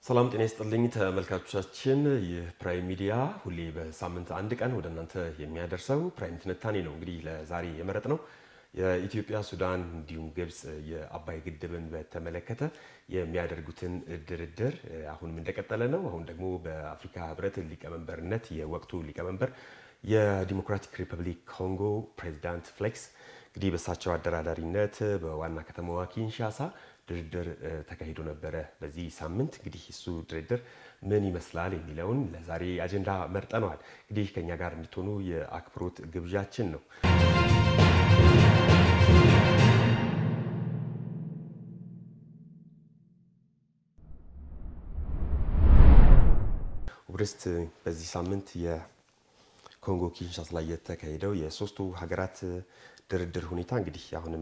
ሰላም ጤና ይስጥልኝ ተመልካቾቻችን። ይህ ፕራይም ሚዲያ ሁሌ በሳምንት አንድ ቀን ወደ እናንተ የሚያደርሰው ፕራይም ትንታኔ ነው። እንግዲህ ለዛሬ የመረጥ ነው የኢትዮጵያ፣ ሱዳን እንዲሁም ግብፅ የአባይ ግድብን በተመለከተ የሚያደርጉትን ድርድር አሁንም እንደቀጠለ ነው። አሁን ደግሞ በአፍሪካ ሕብረት ሊቀመንበርነት የወቅቱ ሊቀመንበር የዲሞክራቲክ ሪፐብሊክ ኮንጎ ፕሬዚዳንት ፍሌክስ እንግዲህ በእሳቸው አደራዳሪነት በዋና ከተማዋ ኪንሻሳ ድርድር ተካሂዶ ነበረ። በዚህ ሳምንት እንግዲህ እሱ ድርድር ምን ይመስላል የሚለውን ለዛሬ አጀንዳ መርጠነዋል። እንግዲህ ከኛ ጋር እንድትሆኑ የአክብሮት ግብዣችን ነው። ውብርስት በዚህ ሳምንት የኮንጎ ኪንሻሳ ላይ የተካሄደው የሶስቱ ሀገራት ድርድር ሁኔታ እንግዲህ አሁንም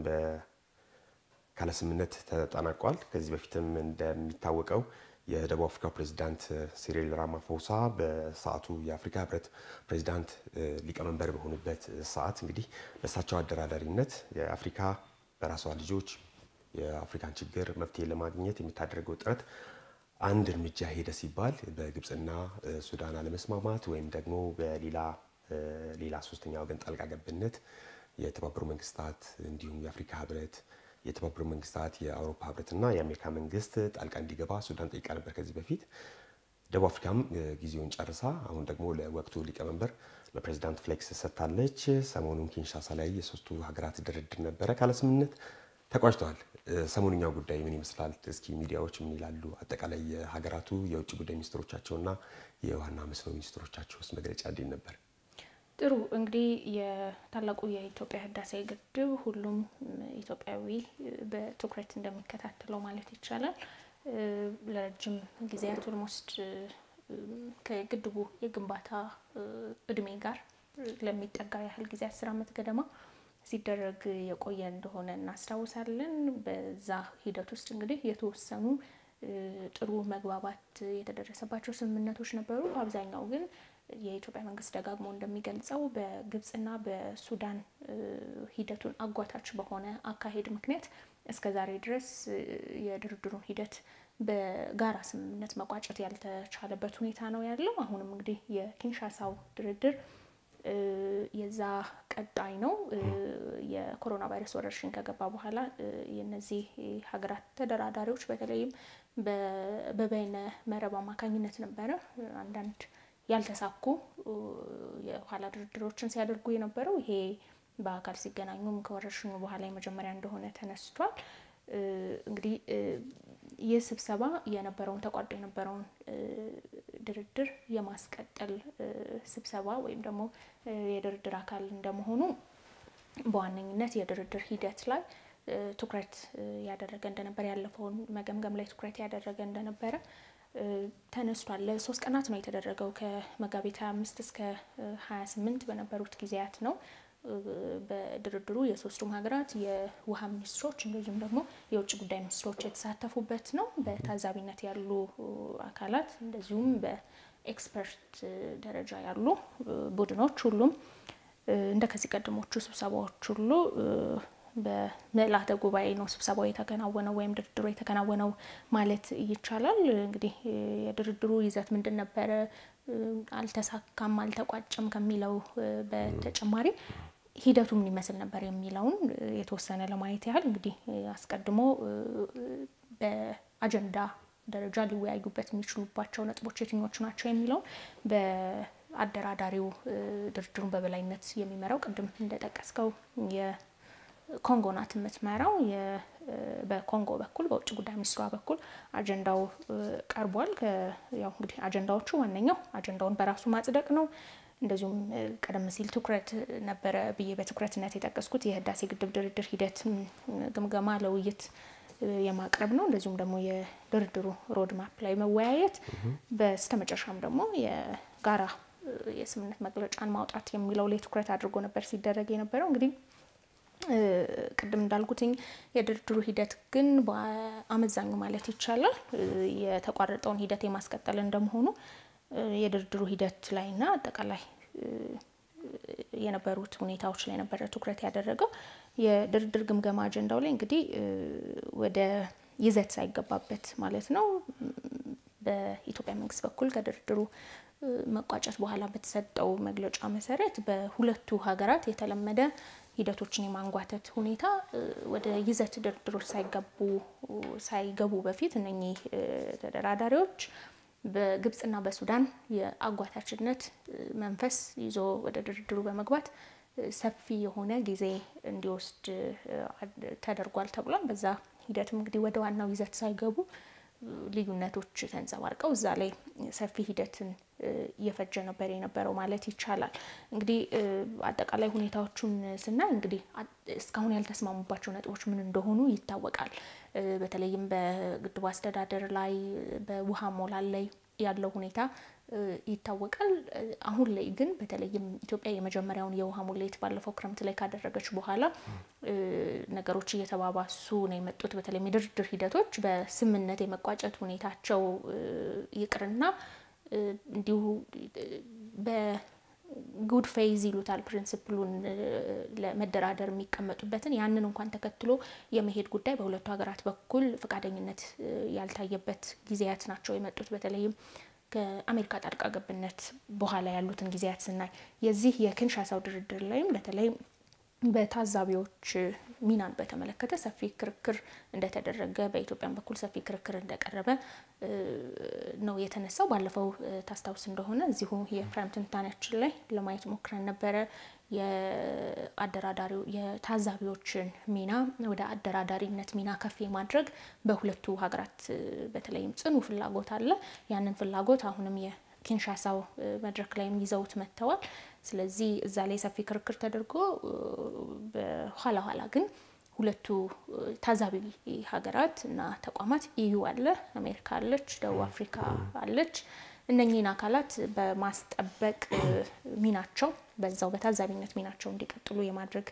ካለ ስምምነት ተጠናቋል። ከዚህ በፊትም እንደሚታወቀው የደቡብ አፍሪካ ፕሬዚዳንት ሲሪል ራማፎሳ በሰዓቱ የአፍሪካ ህብረት ፕሬዚዳንት ሊቀመንበር በሆኑበት ሰዓት እንግዲህ በእሳቸው አደራዳሪነት የአፍሪካ በራሷ ልጆች የአፍሪካን ችግር መፍትሄ ለማግኘት የምታደርገው ጥረት አንድ እርምጃ ሄደ ሲባል በግብፅና ሱዳን አለመስማማት ወይም ደግሞ በሌላ ሌላ ሶስተኛ ወገን ጣልቃ ገብነት የተባበሩ መንግስታት እንዲሁም የአፍሪካ ህብረት የተባበሩ መንግስታት የአውሮፓ ህብረትና የአሜሪካ መንግስት ጣልቃ እንዲገባ ሱዳን ጠይቃ ነበር ከዚህ በፊት። ደቡብ አፍሪካም ጊዜውን ጨርሳ አሁን ደግሞ ለወቅቱ ሊቀመንበር ለፕሬዚዳንት ፍሌክስ ሰጥታለች። ሰሞኑን ኪንሻሳ ላይ የሶስቱ ሀገራት ድርድር ነበረ፣ ካለ ስምምነት ተቋጭተዋል። ሰሞኑኛው ጉዳይ ምን ይመስላል? እስኪ ሚዲያዎች ምን ይላሉ? አጠቃላይ የሀገራቱ የውጭ ጉዳይ ሚኒስትሮቻቸውና የዋና መስኖ ሚኒስትሮቻቸው ውስጥ መግለጫ እንዴት ነበር? ጥሩ እንግዲህ የታላቁ የኢትዮጵያ ህዳሴ ግድብ ሁሉም ኢትዮጵያዊ በትኩረት እንደሚከታተለው ማለት ይቻላል። ለረጅም ጊዜያት ኦልሞስት ከግድቡ የግንባታ እድሜ ጋር ለሚጠጋ ያህል ጊዜ አስር ዓመት ገደማ ሲደረግ የቆየ እንደሆነ እናስታውሳለን። በዛ ሂደት ውስጥ እንግዲህ የተወሰኑ ጥሩ መግባባት የተደረሰባቸው ስምምነቶች ነበሩ። አብዛኛው ግን የኢትዮጵያ መንግስት ደጋግሞ እንደሚገልጸው በግብፅና በሱዳን ሂደቱን አጓታች በሆነ አካሄድ ምክንያት እስከ ዛሬ ድረስ የድርድሩን ሂደት በጋራ ስምምነት መቋጨት ያልተቻለበት ሁኔታ ነው ያለው። አሁንም እንግዲህ የኪንሻሳው ድርድር የዛ ቀጣይ ነው። የኮሮና ቫይረስ ወረርሽኝ ከገባ በኋላ የነዚህ ሀገራት ተደራዳሪዎች በተለይም በበይነ መረብ አማካኝነት ነበረ አንዳንድ ያልተሳኩ የኋላ ድርድሮችን ሲያደርጉ የነበረው። ይሄ በአካል ሲገናኙም ከወረርሽኙ በኋላ የመጀመሪያ እንደሆነ ተነስቷል። እንግዲህ ይህ ስብሰባ የነበረውን ተቋርጦ የነበረውን ድርድር የማስቀጠል ስብሰባ ወይም ደግሞ የድርድር አካል እንደመሆኑ በዋነኝነት የድርድር ሂደት ላይ ትኩረት ያደረገ እንደነበረ ያለፈውን መገምገም ላይ ትኩረት ያደረገ እንደነበረ ተነስቷል። ለሶስት ቀናት ነው የተደረገው። ከመጋቢት 25 እስከ 28 በነበሩት ጊዜያት ነው በድርድሩ የሶስቱም ሀገራት የውሃ ሚኒስትሮች እንደዚሁም ደግሞ የውጭ ጉዳይ ሚኒስትሮች የተሳተፉበት ነው። በታዛቢነት ያሉ አካላት እንደዚሁም በኤክስፐርት ደረጃ ያሉ ቡድኖች ሁሉም እንደ ከዚህ ቀደሞቹ ስብሰባዎች ሁሉ በምልአተ ጉባኤ ነው ስብሰባው የተከናወነው ወይም ድርድሩ የተከናወነው ማለት ይቻላል። እንግዲህ የድርድሩ ይዘት ምንድን ነበረ፣ አልተሳካም፣ አልተቋጨም ከሚለው በተጨማሪ ሂደቱ ምን ይመስል ነበር የሚለውን የተወሰነ ለማየት ያህል እንግዲህ አስቀድሞ በአጀንዳ ደረጃ ሊወያዩበት የሚችሉባቸው ነጥቦች የትኞቹ ናቸው የሚለውን በአደራዳሪው ድርድሩን በበላይነት የሚመራው ቅድም እንደጠቀስከው ኮንጎ ናት የምትመራው። በኮንጎ በኩል በውጭ ጉዳይ ሚኒስትሯ በኩል አጀንዳው ቀርቧል። ያው እንግዲህ አጀንዳዎቹ ዋነኛው አጀንዳውን በራሱ ማጽደቅ ነው። እንደዚሁም ቀደም ሲል ትኩረት ነበረ ብዬ በትኩረትነት የጠቀስኩት የህዳሴ ግድብ ድርድር ሂደት ግምገማ ለውይይት የማቅረብ ነው። እንደዚሁም ደግሞ የድርድሩ ሮድማፕ ላይ መወያየት፣ በስተመጨረሻም ደግሞ የጋራ የስምምነት መግለጫን ማውጣት የሚለው ላይ ትኩረት አድርጎ ነበር ሲደረግ የነበረው እንግዲህ ቅድም እንዳልኩትኝ የድርድሩ ሂደት ግን በአመዛኙ ማለት ይቻላል የተቋረጠውን ሂደት የማስቀጠል እንደመሆኑ የድርድሩ ሂደት ላይና አጠቃላይ የነበሩት ሁኔታዎች ላይ ነበረ ትኩረት ያደረገው። የድርድር ግምገማ አጀንዳው ላይ እንግዲህ ወደ ይዘት ሳይገባበት ማለት ነው በኢትዮጵያ መንግስት በኩል ከድርድሩ መቋጨት በኋላ በተሰጠው መግለጫ መሰረት በሁለቱ ሀገራት የተለመደ ሂደቶችን የማንጓተት ሁኔታ ወደ ይዘት ድርድሮች ሳይገቡ ሳይገቡ በፊት እነኚህ ተደራዳሪዎች በግብጽና በሱዳን የአጓታችነት መንፈስ ይዞ ወደ ድርድሩ በመግባት ሰፊ የሆነ ጊዜ እንዲወስድ ተደርጓል ተብሏል። በዛ ሂደትም እንግዲህ ወደ ዋናው ይዘት ሳይገቡ ልዩነቶች ተንጸባርቀው እዛ ላይ ሰፊ ሂደትን እየፈጀ ነበር የነበረው ማለት ይቻላል። እንግዲህ አጠቃላይ ሁኔታዎቹን ስናይ እንግዲህ እስካሁን ያልተስማሙባቸው ነጥቦች ምን እንደሆኑ ይታወቃል። በተለይም በግድቡ አስተዳደር ላይ በውሃ ሞላል ላይ ያለው ሁኔታ ይታወቃል። አሁን ላይ ግን በተለይም ኢትዮጵያ የመጀመሪያውን የውሃ ሙሌት ባለፈው ክረምት ላይ ካደረገች በኋላ ነገሮች እየተባባሱ ነው የመጡት። በተለይም የድርድር ሂደቶች በስምምነት የመቋጨት ሁኔታቸው ይቅርና እንዲሁ በጉድ ፌይዝ ይሉታል ፕሪንስፕሉን ለመደራደር የሚቀመጡበትን ያንን እንኳን ተከትሎ የመሄድ ጉዳይ በሁለቱ ሀገራት በኩል ፈቃደኝነት ያልታየበት ጊዜያት ናቸው የመጡት በተለይም ከአሜሪካ ጣልቃ ገብነት በኋላ ያሉትን ጊዜያት ስናይ የዚህ የኪንሻሳው ድርድር ላይም በተለይ በታዛቢዎች ሚናን በተመለከተ ሰፊ ክርክር እንደተደረገ በኢትዮጵያን በኩል ሰፊ ክርክር እንደቀረበ ነው የተነሳው። ባለፈው ታስታውስ እንደሆነ እዚሁ የፕራይም ትንታኔያችን ላይ ለማየት ሞክረን ነበረ። የአደራዳሪው የታዛቢዎችን ሚና ወደ አደራዳሪነት ሚና ከፍ የማድረግ በሁለቱ ሀገራት በተለይም ጽኑ ፍላጎት አለ። ያንን ፍላጎት አሁንም የኪንሻሳው መድረክ ላይም ይዘውት መጥተዋል። ስለዚህ እዛ ላይ ሰፊ ክርክር ተደርጎ በኋላ ኋላ ግን ሁለቱ ታዛቢ ሀገራት እና ተቋማት ኢዩ አለ፣ አሜሪካ አለች፣ ደቡብ አፍሪካ አለች። እነኚህን አካላት በማስጠበቅ ሚናቸው በዛው በታዛቢነት ሚናቸው እንዲቀጥሉ የማድረግ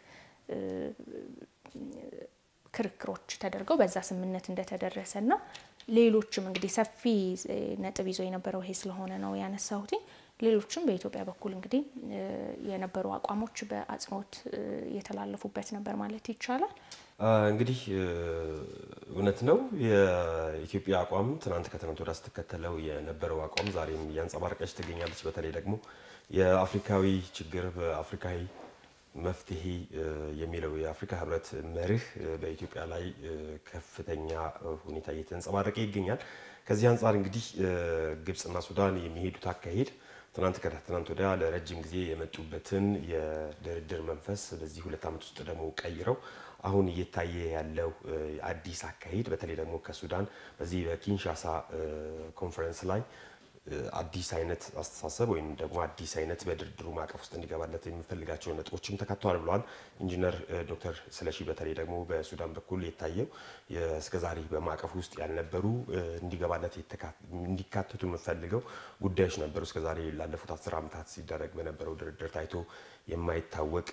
ክርክሮች ተደርገው በዛ ስምምነት እንደተደረሰ እና ሌሎችም እንግዲህ ሰፊ ነጥብ ይዞ የነበረው ይሄ ስለሆነ ነው ያነሳሁት። ሌሎችም በኢትዮጵያ በኩል እንግዲህ የነበሩ አቋሞች በአጽንኦት የተላለፉበት ነበር ማለት ይቻላል። እንግዲህ እውነት ነው የኢትዮጵያ አቋም ትናንት ከትናንት ወዲያ ስትከተለው የነበረው አቋም ዛሬም እያንጸባረቀች ትገኛለች። በተለይ ደግሞ የአፍሪካዊ ችግር በአፍሪካዊ መፍትሄ የሚለው የአፍሪካ ሕብረት መርህ በኢትዮጵያ ላይ ከፍተኛ ሁኔታ እየተንጸባረቀ ይገኛል። ከዚህ አንጻር እንግዲህ ግብጽና ሱዳን የሚሄዱት አካሄድ ትናንት ከትናንት ወዲያ ለረጅም ጊዜ የመጡበትን የድርድር መንፈስ በዚህ ሁለት ዓመት ውስጥ ደግሞ ቀይረው አሁን እየታየ ያለው አዲስ አካሄድ በተለይ ደግሞ ከሱዳን በዚህ በኪንሻሳ ኮንፈረንስ ላይ አዲስ አይነት አስተሳሰብ ወይም ደግሞ አዲስ አይነት በድርድሩ ማዕቀፍ ውስጥ እንዲገባለት የሚፈልጋቸው ነጥቦችም ተካተዋል ብለዋል ኢንጂነር ዶክተር ስለሺ። በተለይ ደግሞ በሱዳን በኩል የታየው እስከዛሬ በማዕቀፍ ውስጥ ያልነበሩ እንዲገባለት እንዲካተቱ የምፈልገው ጉዳዮች ነበሩ። እስከዛሬ ላለፉት አስር ዓመታት ሲደረግ በነበረው ድርድር ታይቶ የማይታወቅ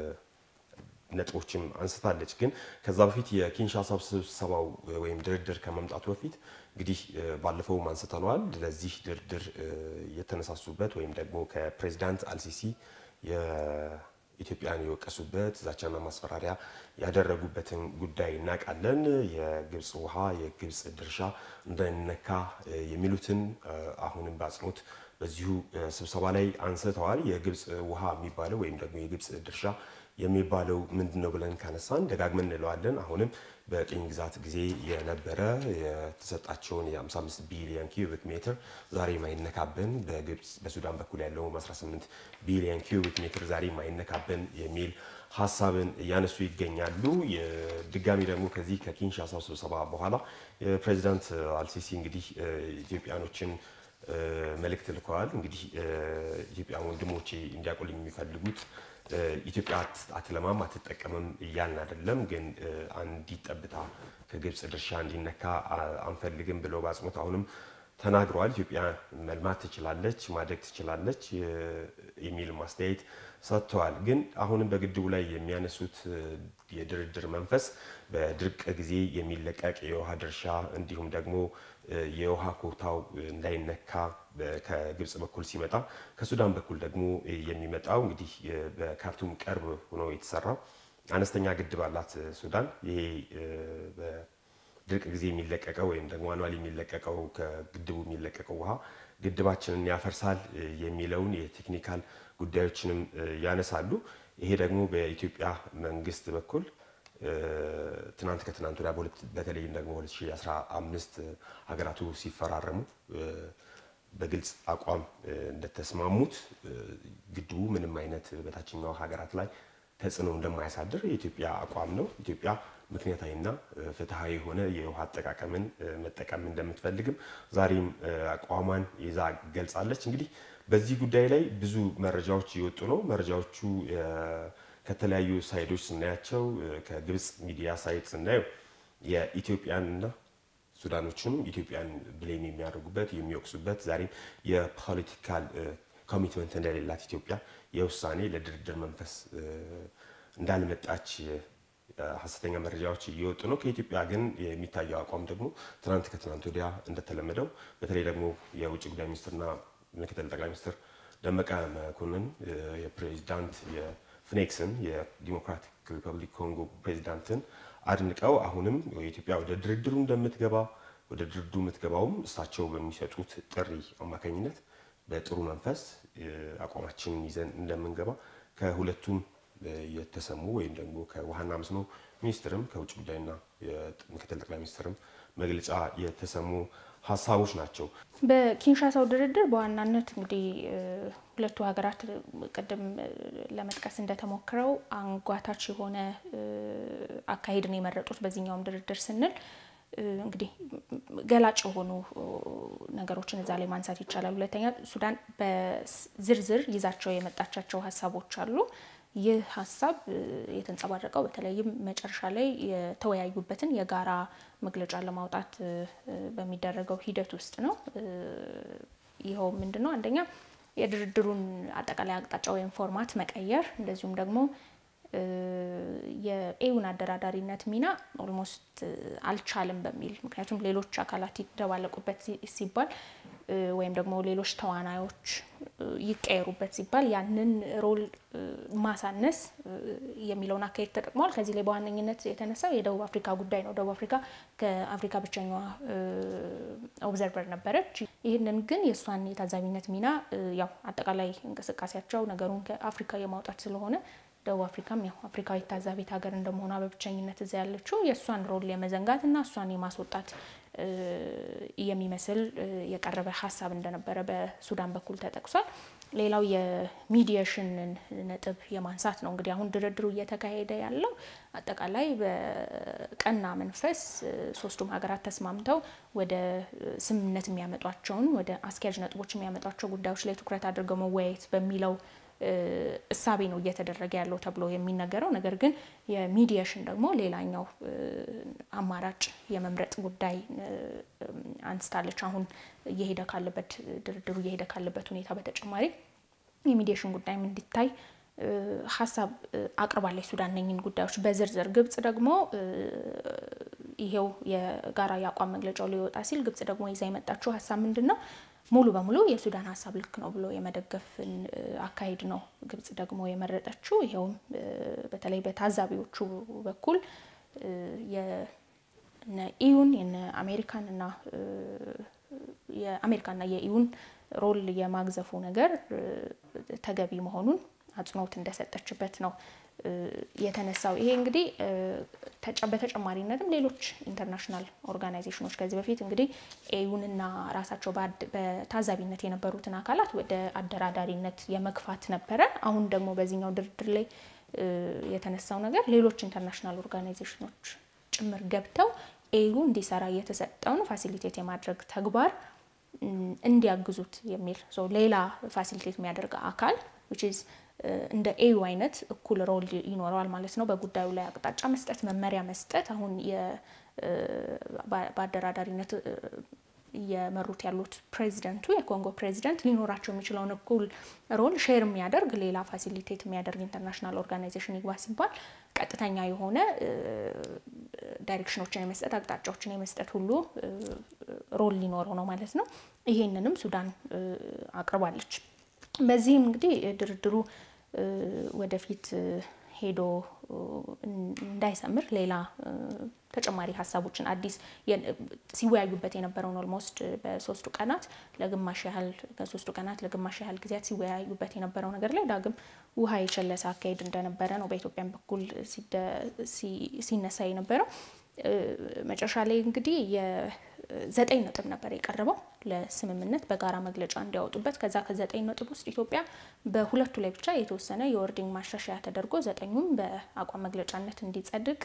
ነጥቦችም አንስታለች። ግን ከዛ በፊት የኪንሻሳ ስብሰባው ወይም ድርድር ከመምጣቱ በፊት እንግዲህ ባለፈውም አንስተነዋል። ለዚህ ድርድር የተነሳሱበት ወይም ደግሞ ከፕሬዚዳንት አልሲሲ የኢትዮጵያን የወቀሱበት ዛቻና ማስፈራሪያ ያደረጉበትን ጉዳይ እናውቃለን። የግብፅ ውሃ፣ የግብፅ ድርሻ እንዳይነካ የሚሉትን አሁንም በአጽንኦት በዚሁ ስብሰባ ላይ አንስተዋል። የግብፅ ውሃ የሚባለው ወይም ደግሞ የግብፅ ድርሻ የሚባለው ምንድን ነው ብለን ካነሳን ደጋግመን እንለዋለን። አሁንም በቅኝ ግዛት ጊዜ የነበረ የተሰጣቸውን የ55 ቢሊዮን ኪዩቢክ ሜትር ዛሬ ማይነካብን፣ በግብፅ በሱዳን በኩል ያለው 18 ቢሊዮን ኪዩቢክ ሜትር ዛሬ ማይነካብን የሚል ሀሳብን እያነሱ ይገኛሉ። ድጋሚ ደግሞ ከዚህ ከኪንሻሳው ስብሰባ በኋላ ፕሬዚዳንት አልሲሲ እንግዲህ ኢትዮጵያኖችን መልእክት ልከዋል። እንግዲህ ኢትዮጵያን ወንድሞቼ እንዲያቆልኝ የሚፈልጉት ኢትዮጵያ አትለማም አትጠቀምም እያልን አይደለም፣ ግን አንዲት ጠብታ ከግብፅ ድርሻ እንዲነካ አንፈልግም ብለው በአጽንኦት አሁንም ተናግረዋል። ኢትዮጵያ መልማት ትችላለች፣ ማደግ ትችላለች የሚል ማስተያየት ሰጥተዋል። ግን አሁንም በግድቡ ላይ የሚያነሱት የድርድር መንፈስ በድርቅ ጊዜ የሚለቀቅ የውሃ ድርሻ እንዲሁም ደግሞ የውሃ ኮታው እንዳይነካ ከግብፅ በኩል ሲመጣ ከሱዳን በኩል ደግሞ የሚመጣው እንግዲህ በካርቱም ቅርብ ሆኖ የተሰራው አነስተኛ ግድብ አላት ሱዳን። ይሄ ድርቅ ጊዜ የሚለቀቀው ወይም ደግሞ አኗል የሚለቀቀው ከግድቡ የሚለቀቀው ውሃ ግድባችንን ያፈርሳል የሚለውን የቴክኒካል ጉዳዮችንም ያነሳሉ። ይሄ ደግሞ በኢትዮጵያ መንግስት በኩል ትናንት ከትናንት ወዲያ በተለይም ደግሞ 2015 ሀገራቱ ሲፈራረሙ በግልጽ አቋም እንደተስማሙት ግድቡ ምንም አይነት በታችኛው ሀገራት ላይ ተጽዕኖ እንደማያሳድር የኢትዮጵያ አቋም ነው። ኢትዮጵያ ምክንያታዊና ፍትሐዊ የሆነ የውሃ አጠቃቀምን መጠቀም እንደምትፈልግም ዛሬም አቋሟን ይዛ ገልጻለች። እንግዲህ በዚህ ጉዳይ ላይ ብዙ መረጃዎች እየወጡ ነው። መረጃዎቹ ከተለያዩ ሳይዶች ስናያቸው ከግብፅ ሚዲያ ሳይት ስናየው የኢትዮጵያንና ሱዳኖችንም ኢትዮጵያን ብሌም የሚያደርጉበት የሚወቅሱበት ዛሬም የፖለቲካል ኮሚትመንት እንደሌላት ኢትዮጵያ የውሳኔ ለድርድር መንፈስ እንዳልመጣች ሀሰተኛ መረጃዎች እየወጡ ነው። ከኢትዮጵያ ግን የሚታየው አቋም ደግሞ ትናንት ከትናንት ወዲያ እንደተለመደው በተለይ ደግሞ የውጭ ጉዳይ ሚኒስትርና ምክትል ጠቅላይ ሚኒስትር ደመቀ መኮንን የፕሬዚዳንት የፍኔክስን የዲሞክራቲክ ሪፐብሊክ ኮንጎ ፕሬዚዳንትን አድንቀው አሁንም ኢትዮጵያ ወደ ድርድሩ እንደምትገባ ወደ ድርድሩ የምትገባውም እሳቸው በሚሰጡት ጥሪ አማካኝነት በጥሩ መንፈስ አቋማችንን ይዘን እንደምንገባ ከሁለቱም የተሰሙ ወይም ደግሞ ከውሃና መስኖ ሚኒስትርም ከውጭ ጉዳይና ምክትል ጠቅላይ ሚኒስትርም መግለጫ የተሰሙ ሀሳቦች ናቸው። በኪንሻሳው ድርድር በዋናነት እንግዲህ ሁለቱ ሀገራት ቅድም ለመጥቀስ እንደተሞክረው አንጓታች የሆነ አካሄድን የመረጡት በዚህኛውም ድርድር ስንል እንግዲህ ገላጭ የሆኑ ነገሮችን እዛ ላይ ማንሳት ይቻላል። ሁለተኛ ሱዳን በዝርዝር ይዛቸው የመጣቻቸው ሀሳቦች አሉ። ይህ ሀሳብ የተንጸባረቀው በተለይም መጨረሻ ላይ የተወያዩበትን የጋራ መግለጫ ለማውጣት በሚደረገው ሂደት ውስጥ ነው። ይኸው ምንድን ነው? አንደኛ የድርድሩን አጠቃላይ አቅጣጫ ወይም ፎርማት መቀየር፣ እንደዚሁም ደግሞ የኤውን አደራዳሪነት ሚና ኦልሞስት አልቻልም በሚል ምክንያቱም ሌሎች አካላት ይደባለቁበት ሲባል ወይም ደግሞ ሌሎች ተዋናዮች ይቀየሩበት ሲባል ያንን ሮል ማሳነስ የሚለውን አካሄድ ተጠቅመዋል። ከዚህ ላይ በዋነኝነት የተነሳው የደቡብ አፍሪካ ጉዳይ ነው። ደቡብ አፍሪካ ከአፍሪካ ብቸኛዋ ኦብዘርቨር ነበረች። ይህንን ግን የእሷን የታዛቢነት ሚና ያው አጠቃላይ እንቅስቃሴያቸው ነገሩን ከአፍሪካ የማውጣት ስለሆነ ደቡብ አፍሪካም ያው አፍሪካዊ ታዛቢት ሀገር እንደመሆኗ በብቸኝነት እዚያ ያለችው የእሷን ሮል የመዘንጋት እና እሷን የማስወጣት የሚመስል የቀረበ ሀሳብ እንደነበረ በሱዳን በኩል ተጠቅሷል። ሌላው የሚዲየሽንን ነጥብ የማንሳት ነው። እንግዲህ አሁን ድርድሩ እየተካሄደ ያለው አጠቃላይ በቀና መንፈስ ሶስቱም ሀገራት ተስማምተው ወደ ስምምነት የሚያመጧቸውን ወደ አስኪያጅ ነጥቦች የሚያመጧቸው ጉዳዮች ላይ ትኩረት አድርገው መወያየት በሚለው እሳቤ ነው እየተደረገ ያለው ተብሎ የሚነገረው። ነገር ግን የሚዲየሽን ደግሞ ሌላኛው አማራጭ የመምረጥ ጉዳይ አንስታለች። አሁን እየሄደ ካለበት ድርድሩ እየሄደ ካለበት ሁኔታ በተጨማሪ የሚዲየሽን ጉዳይም እንዲታይ ሀሳብ አቅርባለች ሱዳን እነኝን ጉዳዮች በዝርዝር። ግብጽ ደግሞ ይሄው የጋራ የአቋም መግለጫው ሊወጣ ሲል ግብጽ ደግሞ ይዛ የመጣችው ሀሳብ ምንድን ነው? ሙሉ በሙሉ የሱዳን ሀሳብ ልክ ነው ብሎ የመደገፍን አካሄድ ነው ግብጽ ደግሞ የመረጠችው። ይኸውም በተለይ በታዛቢዎቹ በኩል የነ ኢዩን የነ አሜሪካን እና የአሜሪካና የኢዩን ሮል የማግዘፉ ነገር ተገቢ መሆኑን አጽንኦት እንደሰጠችበት ነው የተነሳው። ይሄ እንግዲህ በተጨማሪነትም ሌሎች ኢንተርናሽናል ኦርጋናይዜሽኖች ከዚህ በፊት እንግዲህ ኤዩንና ራሳቸው በታዛቢነት የነበሩትን አካላት ወደ አደራዳሪነት የመግፋት ነበረ። አሁን ደግሞ በዚህኛው ድርድር ላይ የተነሳው ነገር ሌሎች ኢንተርናሽናል ኦርጋናይዜሽኖች ጭምር ገብተው ኤዩ እንዲሰራ እየተሰጠውን ፋሲሊቴት የማድረግ ተግባር እንዲያግዙት የሚል ሌላ ፋሲሊቴት የሚያደርግ አካል እንደ ኤዩ አይነት እኩል ሮል ይኖረዋል ማለት ነው። በጉዳዩ ላይ አቅጣጫ መስጠት፣ መመሪያ መስጠት አሁን በአደራዳሪነት እየመሩት ያሉት ፕሬዚደንቱ የኮንጎ ፕሬዚደንት ሊኖራቸው የሚችለውን እኩል ሮል ሼር የሚያደርግ ሌላ ፋሲሊቴት የሚያደርግ ኢንተርናሽናል ኦርጋናይዜሽን ይግባ ሲባል ቀጥተኛ የሆነ ዳይሬክሽኖችን የመስጠት አቅጣጫዎችን የመስጠት ሁሉ ሮል ሊኖረው ነው ማለት ነው። ይሄንንም ሱዳን አቅርባለች። በዚህም እንግዲህ ድርድሩ ወደፊት ሄዶ እንዳይሰምር ሌላ ተጨማሪ ሀሳቦችን አዲስ ሲወያዩበት የነበረውን ኦልሞስት በሶስቱ ቀናት ለግማሽ ያህል ከሶስቱ ቀናት ለግማሽ ያህል ጊዜያት ሲወያዩበት የነበረው ነገር ላይ ዳግም ውሃ የቸለሰ አካሄድ እንደነበረ ነው በኢትዮጵያን በኩል ሲነሳ የነበረው። መጨረሻ ላይ እንግዲህ የዘጠኝ ነጥብ ነበር የቀረበው ለስምምነት በጋራ መግለጫ እንዲያወጡበት። ከዛ ከዘጠኝ ነጥብ ውስጥ ኢትዮጵያ በሁለቱ ላይ ብቻ የተወሰነ የወርዲንግ ማሻሻያ ተደርጎ ዘጠኙም በአቋም መግለጫነት እንዲጸድቅ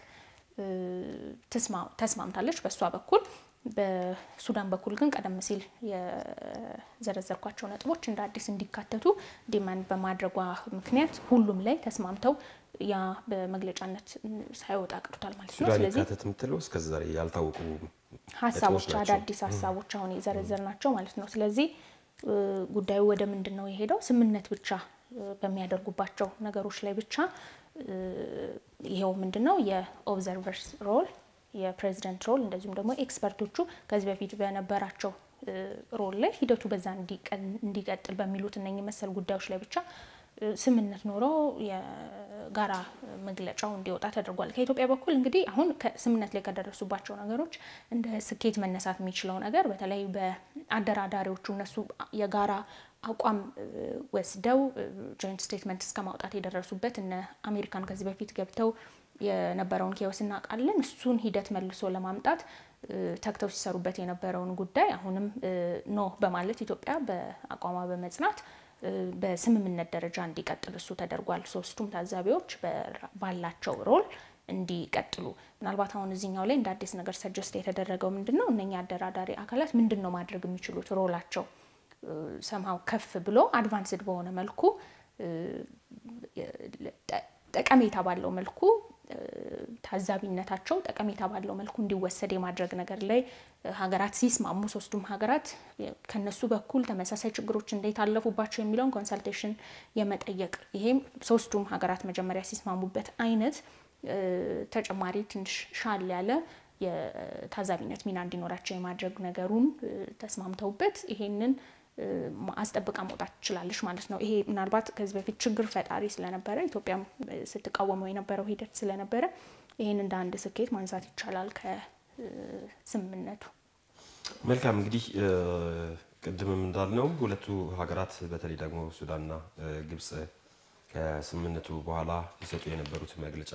ተስማምታለች በእሷ በኩል። በሱዳን በኩል ግን ቀደም ሲል የዘረዘርኳቸው ነጥቦች እንደ አዲስ እንዲካተቱ ዲማንድ በማድረጓ ምክንያት ሁሉም ላይ ተስማምተው ያ በመግለጫነት ሳይወጣ ቀርቷል ማለት ነው። ሱዳን ስለዚህ ይካተት የምትለው እስከዛሬ ያልታወቁ ሀሳቦች ናቸው። አዳዲስ ሀሳቦች አሁን የዘረዘር ናቸው ማለት ነው። ስለዚህ ጉዳዩ ወደ ምንድን ነው የሄደው? ስምምነት ብቻ በሚያደርጉባቸው ነገሮች ላይ ብቻ ይሄው ምንድን ነው የኦብዘርቨርስ ሮል የፕሬዚደንት ሮል እንደዚሁም ደግሞ ኤክስፐርቶቹ ከዚህ በፊት በነበራቸው ሮል ላይ ሂደቱ በዛ እንዲቀጥል በሚሉት እነኚህ መሰል ጉዳዮች ላይ ብቻ ስምምነት ኖሮ የጋራ መግለጫው እንዲወጣ ተደርጓል። ከኢትዮጵያ በኩል እንግዲህ አሁን ስምምነት ላይ ከደረሱባቸው ነገሮች እንደ ስኬት መነሳት የሚችለው ነገር በተለይ በአደራዳሪዎቹ እነሱ የጋራ አቋም ወስደው ጆይንት ስቴትመንት እስከ ማውጣት የደረሱበት እነ አሜሪካን ከዚህ በፊት ገብተው የነበረውን ኬዎስ እናውቃለን። እሱን ሂደት መልሶ ለማምጣት ተግተው ሲሰሩበት የነበረውን ጉዳይ አሁንም ኖ በማለት ኢትዮጵያ በአቋሟ በመጽናት በስምምነት ደረጃ እንዲቀጥል እሱ ተደርጓል። ሶስቱም ታዛቢዎች ባላቸው ሮል እንዲቀጥሉ ምናልባት አሁን እዚህኛው ላይ እንደ አዲስ ነገር ሰጀስት የተደረገው ምንድን ነው እነኛ አደራዳሪ አካላት ምንድን ነው ማድረግ የሚችሉት ሮላቸው ሰምሃው ከፍ ብሎ አድቫንስድ በሆነ መልኩ ጠቀሜታ ባለው መልኩ ታዛቢነታቸው ጠቀሜታ ባለው መልኩ እንዲወሰድ የማድረግ ነገር ላይ ሀገራት ሲስማሙ ሶስቱም ሀገራት ከነሱ በኩል ተመሳሳይ ችግሮች እንዴት አለፉባቸው የሚለውን ኮንሰልቴሽን የመጠየቅ ይሄም ሶስቱም ሀገራት መጀመሪያ ሲስማሙበት አይነት ተጨማሪ ትንሽ ሻል ያለ የታዛቢነት ሚና እንዲኖራቸው የማድረግ ነገሩን ተስማምተውበት ይሄንን አስጠብቃ መውጣት ትችላለች ማለት ነው። ይሄ ምናልባት ከዚህ በፊት ችግር ፈጣሪ ስለነበረ ኢትዮጵያም ስትቃወመው የነበረው ሂደት ስለነበረ ይህን እንደ አንድ ስኬት ማንሳት ይቻላል ከስምምነቱ። መልካም እንግዲህ ቅድምም እንዳልነው ሁለቱ ሀገራት በተለይ ደግሞ ሱዳንና ግብጽ ከስምምነቱ በኋላ ሊሰጡ የነበሩት መግለጫ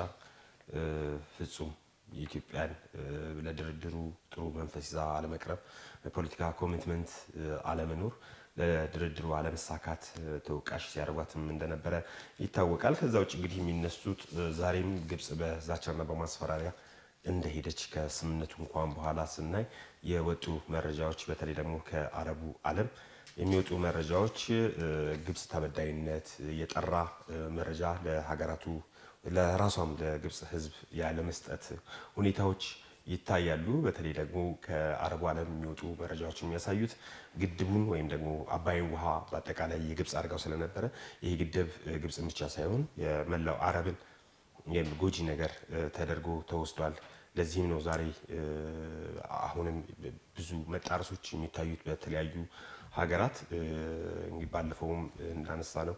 ፍጹም የኢትዮጵያን ለድርድሩ ጥሩ መንፈስ ይዛ አለመቅረብ፣ በፖለቲካ ኮሚትመንት አለመኖር ለድርድሩ አለመሳካት ተወቃሽ ሲያደርጓትም እንደነበረ ይታወቃል። ከዛ ውጭ እንግዲህ የሚነሱት ዛሬም ግብጽ በዛቻና በማስፈራሪያ እንደሄደች ከስምምነቱ እንኳን በኋላ ስናይ የወጡ መረጃዎች በተለይ ደግሞ ከአረቡ ዓለም የሚወጡ መረጃዎች ግብጽ ተበዳይነት የጠራ መረጃ ለሀገራቱ ለራሷም ለግብጽ ሕዝብ ያለመስጠት ሁኔታዎች ይታያሉ። በተለይ ደግሞ ከአረቡ ዓለም የሚወጡ መረጃዎች የሚያሳዩት ግድቡን ወይም ደግሞ አባይን ውሃ በአጠቃላይ የግብጽ አድርጋው ስለነበረ ይህ ግድብ ግብጽን ብቻ ሳይሆን የመላው አረብን ጎጂ ነገር ተደርጎ ተወስዷል። ለዚህም ነው ዛሬ አሁንም ብዙ መጣረሶች የሚታዩት በተለያዩ ሀገራት እንግዲህ ባለፈውም እንዳነሳ ነው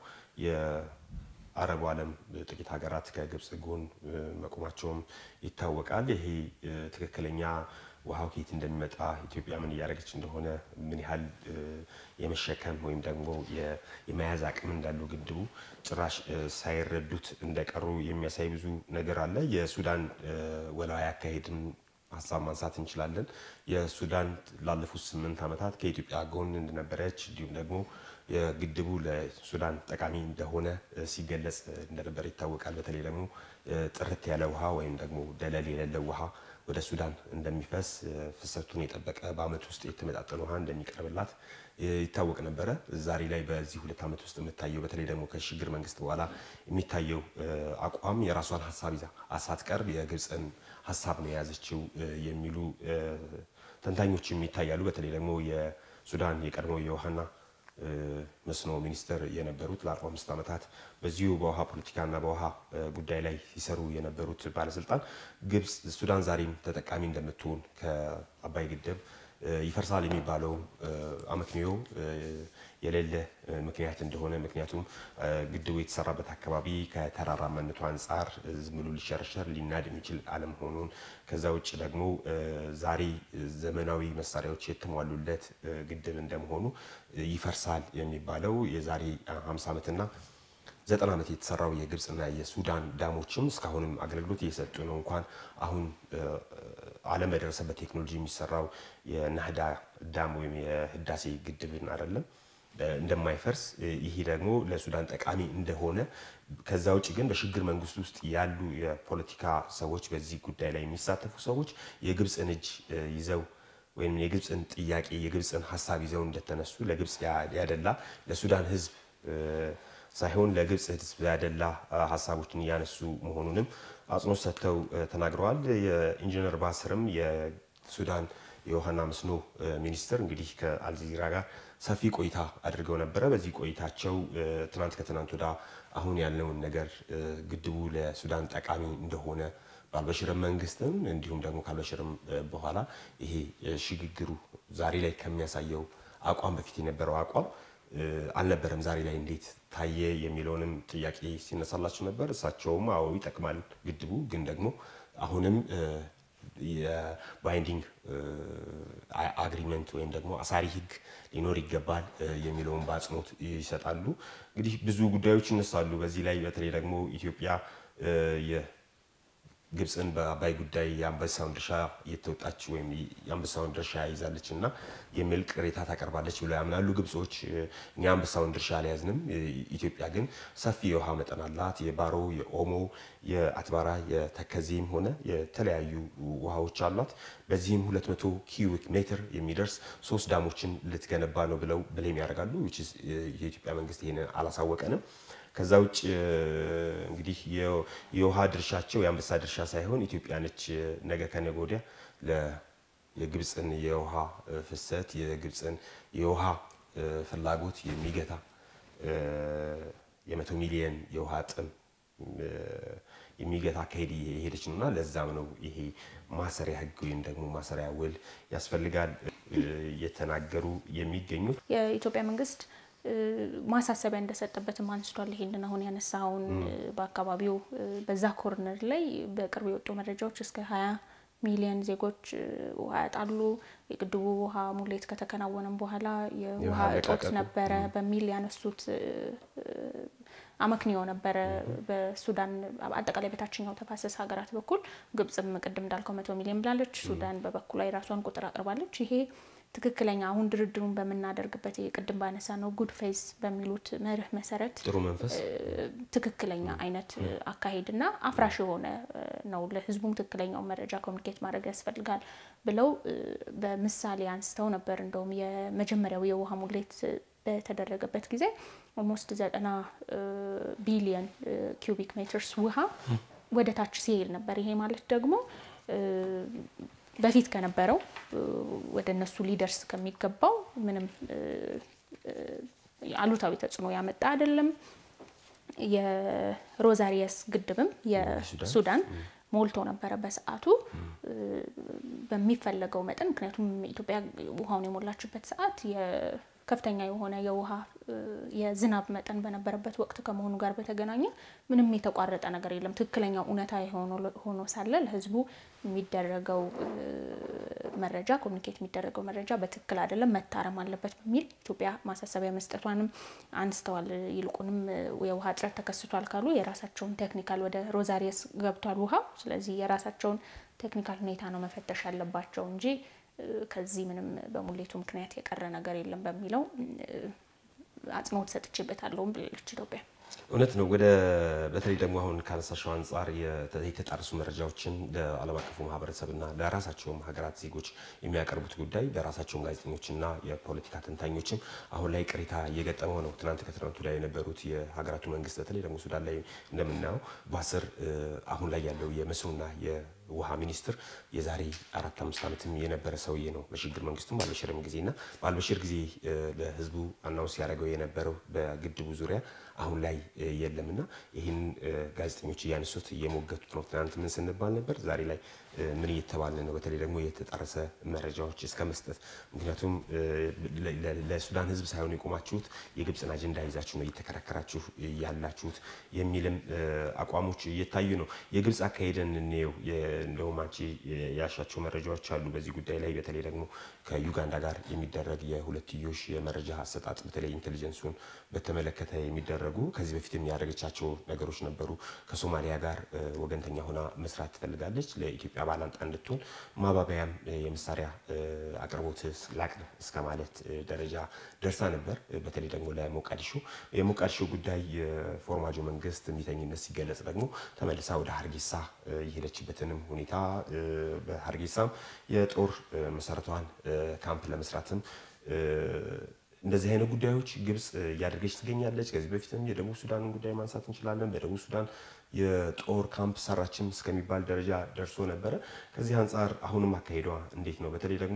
የአረቡ ዓለም ጥቂት ሀገራት ከግብጽ ጎን መቆማቸውም ይታወቃል። ይሄ ትክክለኛ ውሃው ከየት እንደሚመጣ ኢትዮጵያ ምን እያደረገች እንደሆነ ምን ያህል የመሸከም ወይም ደግሞ የመያዝ አቅም እንዳለው ግድቡ ጭራሽ ሳይረዱት እንደቀሩ የሚያሳይ ብዙ ነገር አለ። የሱዳን ወላዋይ አካሄድን ሀሳብ ማንሳት እንችላለን። የሱዳን ላለፉት ስምንት ዓመታት ከኢትዮጵያ ጎን እንደነበረች እንዲሁም ደግሞ የግድቡ ለሱዳን ጠቃሚ እንደሆነ ሲገለጽ እንደነበረ ይታወቃል። በተለይ ደግሞ ጥርት ያለ ውሃ ወይም ደግሞ ደለል የሌለው ውሃ ወደ ሱዳን እንደሚፈስ ፍሰቱን የጠበቀ በዓመት ውስጥ የተመጣጠነ ውሃ እንደሚቀርብላት ይታወቅ ነበረ። ዛሬ ላይ በዚህ ሁለት ዓመት ውስጥ የምታየው በተለይ ደግሞ ከሽግግር መንግስት በኋላ የሚታየው አቋም የራሷን ሀሳብ ይዛ ሳትቀርብ የግብፅን ሀሳብ ነው የያዘችው የሚሉ ተንታኞችም ይታያሉ። በተለይ ደግሞ የሱዳን የቀድሞ የውሃና መስኖ ሚኒስትር የነበሩት ለአርባ አምስት ዓመታት በዚሁ በውሃ ፖለቲካና በውሃ ጉዳይ ላይ ሲሰሩ የነበሩት ባለስልጣን ግብጽ ሱዳን ዛሬም ተጠቃሚ እንደምትሆን ከአባይ ግድብ ይፈርሳል የሚባለው አመክንዮ የሌለ ምክንያት እንደሆነ ምክንያቱም ግድቡ የተሰራበት አካባቢ ከተራራማነቱ አንጻር ዝም ብሎ ሊሸረሸር ሊናድ የሚችል አለመሆኑን ከዛ ውጭ ደግሞ ዛሬ ዘመናዊ መሳሪያዎች የተሟሉለት ግድብ እንደመሆኑ ይፈርሳል የሚባለው የዛሬ 50 ዓመትና ዘጠና ዓመት የተሰራው የግብፅና የሱዳን ዳሞችም እስካሁንም አገልግሎት እየሰጡ ነው። እንኳን አሁን ዓለም በደረሰበት ቴክኖሎጂ የሚሰራው የናህዳ ዳም ወይም የህዳሴ ግድብን አይደለም እንደማይፈርስ ይሄ ደግሞ ለሱዳን ጠቃሚ እንደሆነ ከዛ ውጭ ግን በሽግግር መንግስት ውስጥ ያሉ የፖለቲካ ሰዎች በዚህ ጉዳይ ላይ የሚሳተፉ ሰዎች የግብፅን እጅ ይዘው ወይም የግብፅን ጥያቄ የግብፅን ሀሳብ ይዘው እንደተነሱ ለግብፅ ያደላ ለሱዳን ህዝብ ሳይሆን ለግብፅ ህዝብ ያደላ ሀሳቦችን እያነሱ መሆኑንም አጽንኦት ሰጥተው ተናግረዋል። የኢንጂነር ባስርም የሱዳን የውሃና መስኖ ሚኒስትር እንግዲህ ከአልጀዚራ ጋር ሰፊ ቆይታ አድርገው ነበረ። በዚህ ቆይታቸው ትናንት ከትናንት ወዳ አሁን ያለውን ነገር ግድቡ ለሱዳን ጠቃሚ እንደሆነ በአልበሽርም መንግስትም እንዲሁም ደግሞ ከአልበሽርም በኋላ ይሄ ሽግግሩ ዛሬ ላይ ከሚያሳየው አቋም በፊት የነበረው አቋም አልነበረም። ዛሬ ላይ እንዴት ታየ የሚለውንም ጥያቄ ሲነሳላቸው ነበር። እሳቸውም አዎ ይጠቅማል ግድቡ ግን ደግሞ አሁንም የባይንዲንግ አግሪመንት ወይም ደግሞ አሳሪ ህግ ሊኖር ይገባል የሚለውን በአጽንኦት ይሰጣሉ። እንግዲህ ብዙ ጉዳዮች ይነሳሉ። በዚህ ላይ በተለይ ደግሞ ኢትዮጵያ ግብፅን በአባይ ጉዳይ የአንበሳውን ድርሻ እየተወጣች ወይም የአንበሳውን ድርሻ ይዛለች እና የሚል ቅሬታ ታቀርባለች ብለው ያምናሉ ግብጾች። እኛ አንበሳውን ድርሻ አልያዝንም፣ ኢትዮጵያ ግን ሰፊ የውሃ መጠን አላት። የባሮ፣ የኦሞ፣ የአትባራ፣ የተከዜም ሆነ የተለያዩ ውሃዎች አሏት። በዚህም 200 ኪዩቢክ ሜትር የሚደርስ ሶስት ዳሞችን ልትገነባ ነው ብለው ብሌም ያደርጋሉ። የኢትዮጵያ መንግስት ይሄንን አላሳወቀንም። ከዛ ውጭ እንግዲህ የውሃ ድርሻቸው የአንበሳ ድርሻ ሳይሆን ኢትዮጵያ ነች ነገ ከነገ ወዲያ የግብፅን የውሃ ፍሰት የግብፅን የውሃ ፍላጎት የሚገታ የመቶ ሚሊየን የውሃ ጥም የሚገታ አካሄድ የሄደች ነው እና ለዛም ነው ይሄ ማሰሪያ ህግ ወይም ደግሞ ማሰሪያ ውል ያስፈልጋል እየተናገሩ የሚገኙት የኢትዮጵያ መንግስት ማሳሰቢያ እንደሰጠበትም አንስቷል። ይሄንን አሁን ያነሳውን በአካባቢው በዛ ኮርነር ላይ በቅርብ የወጡ መረጃዎች እስከ ሀያ ሚሊዮን ዜጎች ውሃ ያጣሉ፣ የግድቡ ውሃ ሙሌት ከተከናወነም በኋላ የውሃ እጦት ነበረ በሚል ያነሱት አመክንዮ ነበረ። በሱዳን አጠቃላይ በታችኛው ተፋሰስ ሀገራት በኩል ግብጽም ቅድም እንዳልከው መቶ ሚሊዮን ብላለች። ሱዳን በበኩሏ የራሷን ቁጥር አቅርባለች። ይሄ ትክክለኛ አሁን ድርድሩን በምናደርግበት ቅድም ባነሳ ነው ጉድ ፌዝ በሚሉት መርህ መሰረት ጥሩ መንፈስ ትክክለኛ አይነት አካሄድና አፍራሽ የሆነ ነው። ለህዝቡም ትክክለኛውን መረጃ ኮሚኒኬት ማድረግ ያስፈልጋል ብለው በምሳሌ አንስተው ነበር። እንደውም የመጀመሪያው የውሃ ሙሌት በተደረገበት ጊዜ ኦልሞስት ዘጠና ቢሊየን ኪዩቢክ ሜትርስ ውሃ ወደ ታች ሲሄድ ነበር። ይሄ ማለት ደግሞ በፊት ከነበረው ወደ እነሱ ሊደርስ ከሚገባው ምንም አሉታዊ ተጽዕኖ ያመጣ አይደለም። የሮዛሪየስ ግድብም የሱዳን ሞልቶ ነበረ በሰዓቱ በሚፈለገው መጠን። ምክንያቱም ኢትዮጵያ ውሃውን የሞላችበት ሰዓት ከፍተኛ የሆነ የውሃ የዝናብ መጠን በነበረበት ወቅት ከመሆኑ ጋር በተገናኘ ምንም የተቋረጠ ነገር የለም። ትክክለኛው እውነታ ሆኖ ሳለ ለህዝቡ የሚደረገው መረጃ ኮሚኒኬት የሚደረገው መረጃ በትክክል አይደለም፣ መታረም አለበት በሚል ኢትዮጵያ ማሳሰቢያ መስጠቷንም አንስተዋል። ይልቁንም የውሃ እጥረት ተከስቷል ካሉ የራሳቸውን ቴክኒካል ወደ ሮዛሪየስ ገብቷል ውሃ። ስለዚህ የራሳቸውን ቴክኒካል ሁኔታ ነው መፈተሽ ያለባቸው እንጂ ከዚህ ምንም በሙሌቱ ምክንያት የቀረ ነገር የለም በሚለው አጽንኦት ሰጥቼበታለሁም ብላለች ኢትዮጵያ። እውነት ነው። ወደ በተለይ ደግሞ አሁን ካነሳሻው አንጻር የተጣረሱ መረጃዎችን ለዓለም አቀፉ ማህበረሰብና ለራሳቸውም ሀገራት ዜጎች የሚያቀርቡት ጉዳይ ለራሳቸውም ጋዜጠኞችና የፖለቲካ ተንታኞችም አሁን ላይ ቅሬታ እየገጠመው ነው። ትናንት ከትናንቱ ላይ የነበሩት የሀገራቱ መንግስት በተለይ ደግሞ ሱዳን ላይ እንደምናየው በአስር አሁን ላይ ያለው የመስኖና ውሃ ሚኒስትር የዛሬ አራት አምስት ዓመትም የነበረ ሰውዬ ነው። በሽግግር መንግስቱም ባልበሽርም ጊዜ እና ባልበሽር ጊዜ ለህዝቡ አናውንስ ያደረገው የነበረው በግድቡ ዙሪያ አሁን ላይ የለም እና ይህን ጋዜጠኞች እያነሱት እየሞገቱት ነው። ትናንት ምን ስንባል ነበር፣ ዛሬ ላይ ምን እየተባለ ነው? በተለይ ደግሞ የተጣረሰ መረጃዎች እስከ መስጠት ምክንያቱም ለሱዳን ህዝብ ሳይሆን የቆማችሁት የግብፅን አጀንዳ ይዛችሁ ነው እየተከራከራችሁ ያላችሁት የሚልም አቋሞች እየታዩ ነው። የግብፅ አካሄደን እንየው። እንደውም አንቺ ያሻቸው መረጃዎች አሉ በዚህ ጉዳይ ላይ በተለይ ደግሞ ከዩጋንዳ ጋር የሚደረግ የሁለትዮሽ የመረጃ አሰጣጥ በተለይ ኢንቴሊጀንሱን በተመለከተ የሚደረጉ ከዚህ በፊት የሚያደርገቻቸው ነገሮች ነበሩ። ከሶማሊያ ጋር ወገንተኛ ሆና መስራት ትፈልጋለች። ለኢትዮጵያ ባላንጣ እንድትሆን ማባበያም የመሳሪያ አቅርቦት ላቅርብ እስከ ማለት ደረጃ ደርሳ ነበር። በተለይ ደግሞ ለሞቃዲሾ የሞቃዲሾ ጉዳይ የፎርማጆ መንግስት እምቢተኝነት ሲገለጽ ደግሞ ተመልሳ ወደ ሀርጌሳ የሄደችበትንም ሁኔታ በሀርጌሳም የጦር መሰረቷን ካምፕ ለመስራትም እንደዚህ አይነት ጉዳዮች ግብፅ እያደረገች ትገኛለች። ከዚህ በፊትም የደቡብ ሱዳንን ጉዳይ ማንሳት እንችላለን። በደቡብ ሱዳን የጦር ካምፕ ሰራችም እስከሚባል ደረጃ ደርሶ ነበረ። ከዚህ አንጻር አሁንም አካሄዷ እንዴት ነው? በተለይ ደግሞ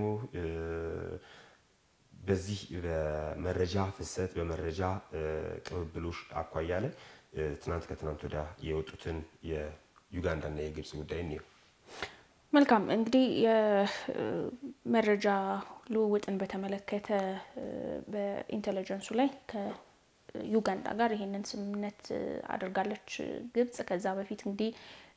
በዚህ በመረጃ ፍሰት በመረጃ ቅብብሎሽ አኳያ ላይ ትናንት ከትናንት ወዲያ የወጡትን የዩጋንዳና የግብፅ ጉዳይ እንየው። መልካም እንግዲህ የመረጃ ልውውጥን በተመለከተ በኢንቴሊጀንሱ ላይ ከዩጋንዳ ጋር ይሄንን ስምምነት አድርጋለች ግብጽ። ከዛ በፊት እንግዲህ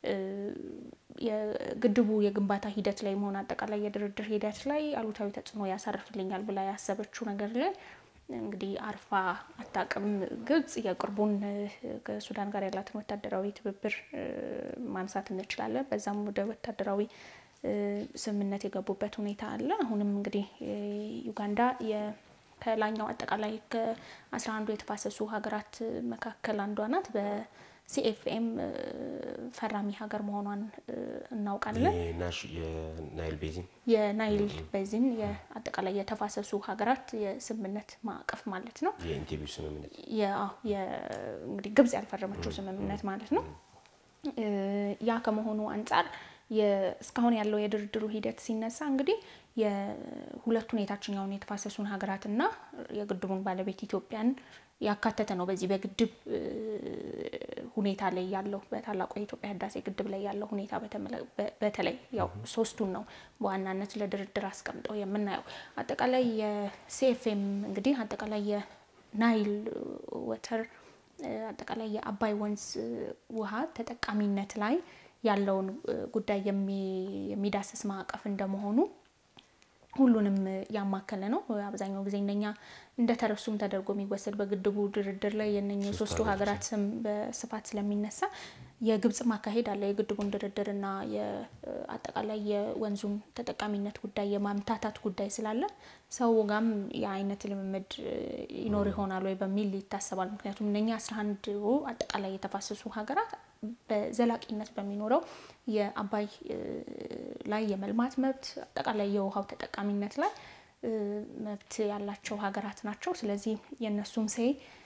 የግድቡ የግንባታ ሂደት ላይ መሆን አጠቃላይ የድርድር ሂደት ላይ አሉታዊ ተጽዕኖ ያሳርፍልኛል ብላ ያሰበችው ነገር ላይ እንግዲህ አርፋ አታውቅም። ግብጽ የቅርቡን ከሱዳን ጋር ያላትን ወታደራዊ ትብብር ማንሳት እንችላለን። በዛም ወደ ወታደራዊ ስምምነት የገቡበት ሁኔታ አለ። አሁንም እንግዲህ ዩጋንዳ ከላኛው አጠቃላይ ከአስራ አንዱ የተፋሰሱ ሀገራት መካከል አንዷ ናት። በሲኤፍኤም ፈራሚ ሀገር መሆኗን እናውቃለን። የናይል ቤዚን የናይል ቤዚን የአጠቃላይ የተፋሰሱ ሀገራት የስምምነት ማዕቀፍ ማለት ነው። የኢንቴቢው ስምምነት እንግዲህ ግብጽ ያልፈረመችው ስምምነት ማለት ነው። ያ ከመሆኑ አንጻር እስካሁን ያለው የድርድሩ ሂደት ሲነሳ እንግዲህ የሁለቱን የታችኛውን የተፋሰሱን ሀገራትና የግድቡን ባለቤት ኢትዮጵያን ያካተተ ነው። በዚህ በግድብ ሁኔታ ላይ ያለው በታላቁ የኢትዮጵያ ህዳሴ ግድብ ላይ ያለው ሁኔታ በተለይ ያው ሶስቱን ነው በዋናነት ለድርድር አስቀምጠው የምናየው። አጠቃላይ የሲኤፍኤም እንግዲህ አጠቃላይ የናይል ወተር አጠቃላይ የአባይ ወንዝ ውሃ ተጠቃሚነት ላይ ያለውን ጉዳይ የሚዳስስ ማዕቀፍ እንደመሆኑ ሁሉንም ያማከለ ነው። አብዛኛው ጊዜ እነኛ እንደተረሱም ተደርጎ የሚወሰድ በግድቡ ድርድር ላይ የነኚህ ሶስቱ ሀገራት ስም በስፋት ስለሚነሳ የግብጽ ማካሄድ አለ። የግድቡን ድርድርና አጠቃላይ የወንዙን ተጠቃሚነት ጉዳይ የማምታታት ጉዳይ ስላለ ሰው ጋም የአይነት ልምምድ ይኖር ይሆናል ወይ በሚል ይታሰባል። ምክንያቱም እነኛ አስራ አንድ አጠቃላይ የተፋሰሱ ሀገራት በዘላቂነት በሚኖረው የአባይ ላይ የመልማት መብት አጠቃላይ የውሃው ተጠቃሚነት ላይ መብት ያላቸው ሀገራት ናቸው። ስለዚህ የእነሱም ሴ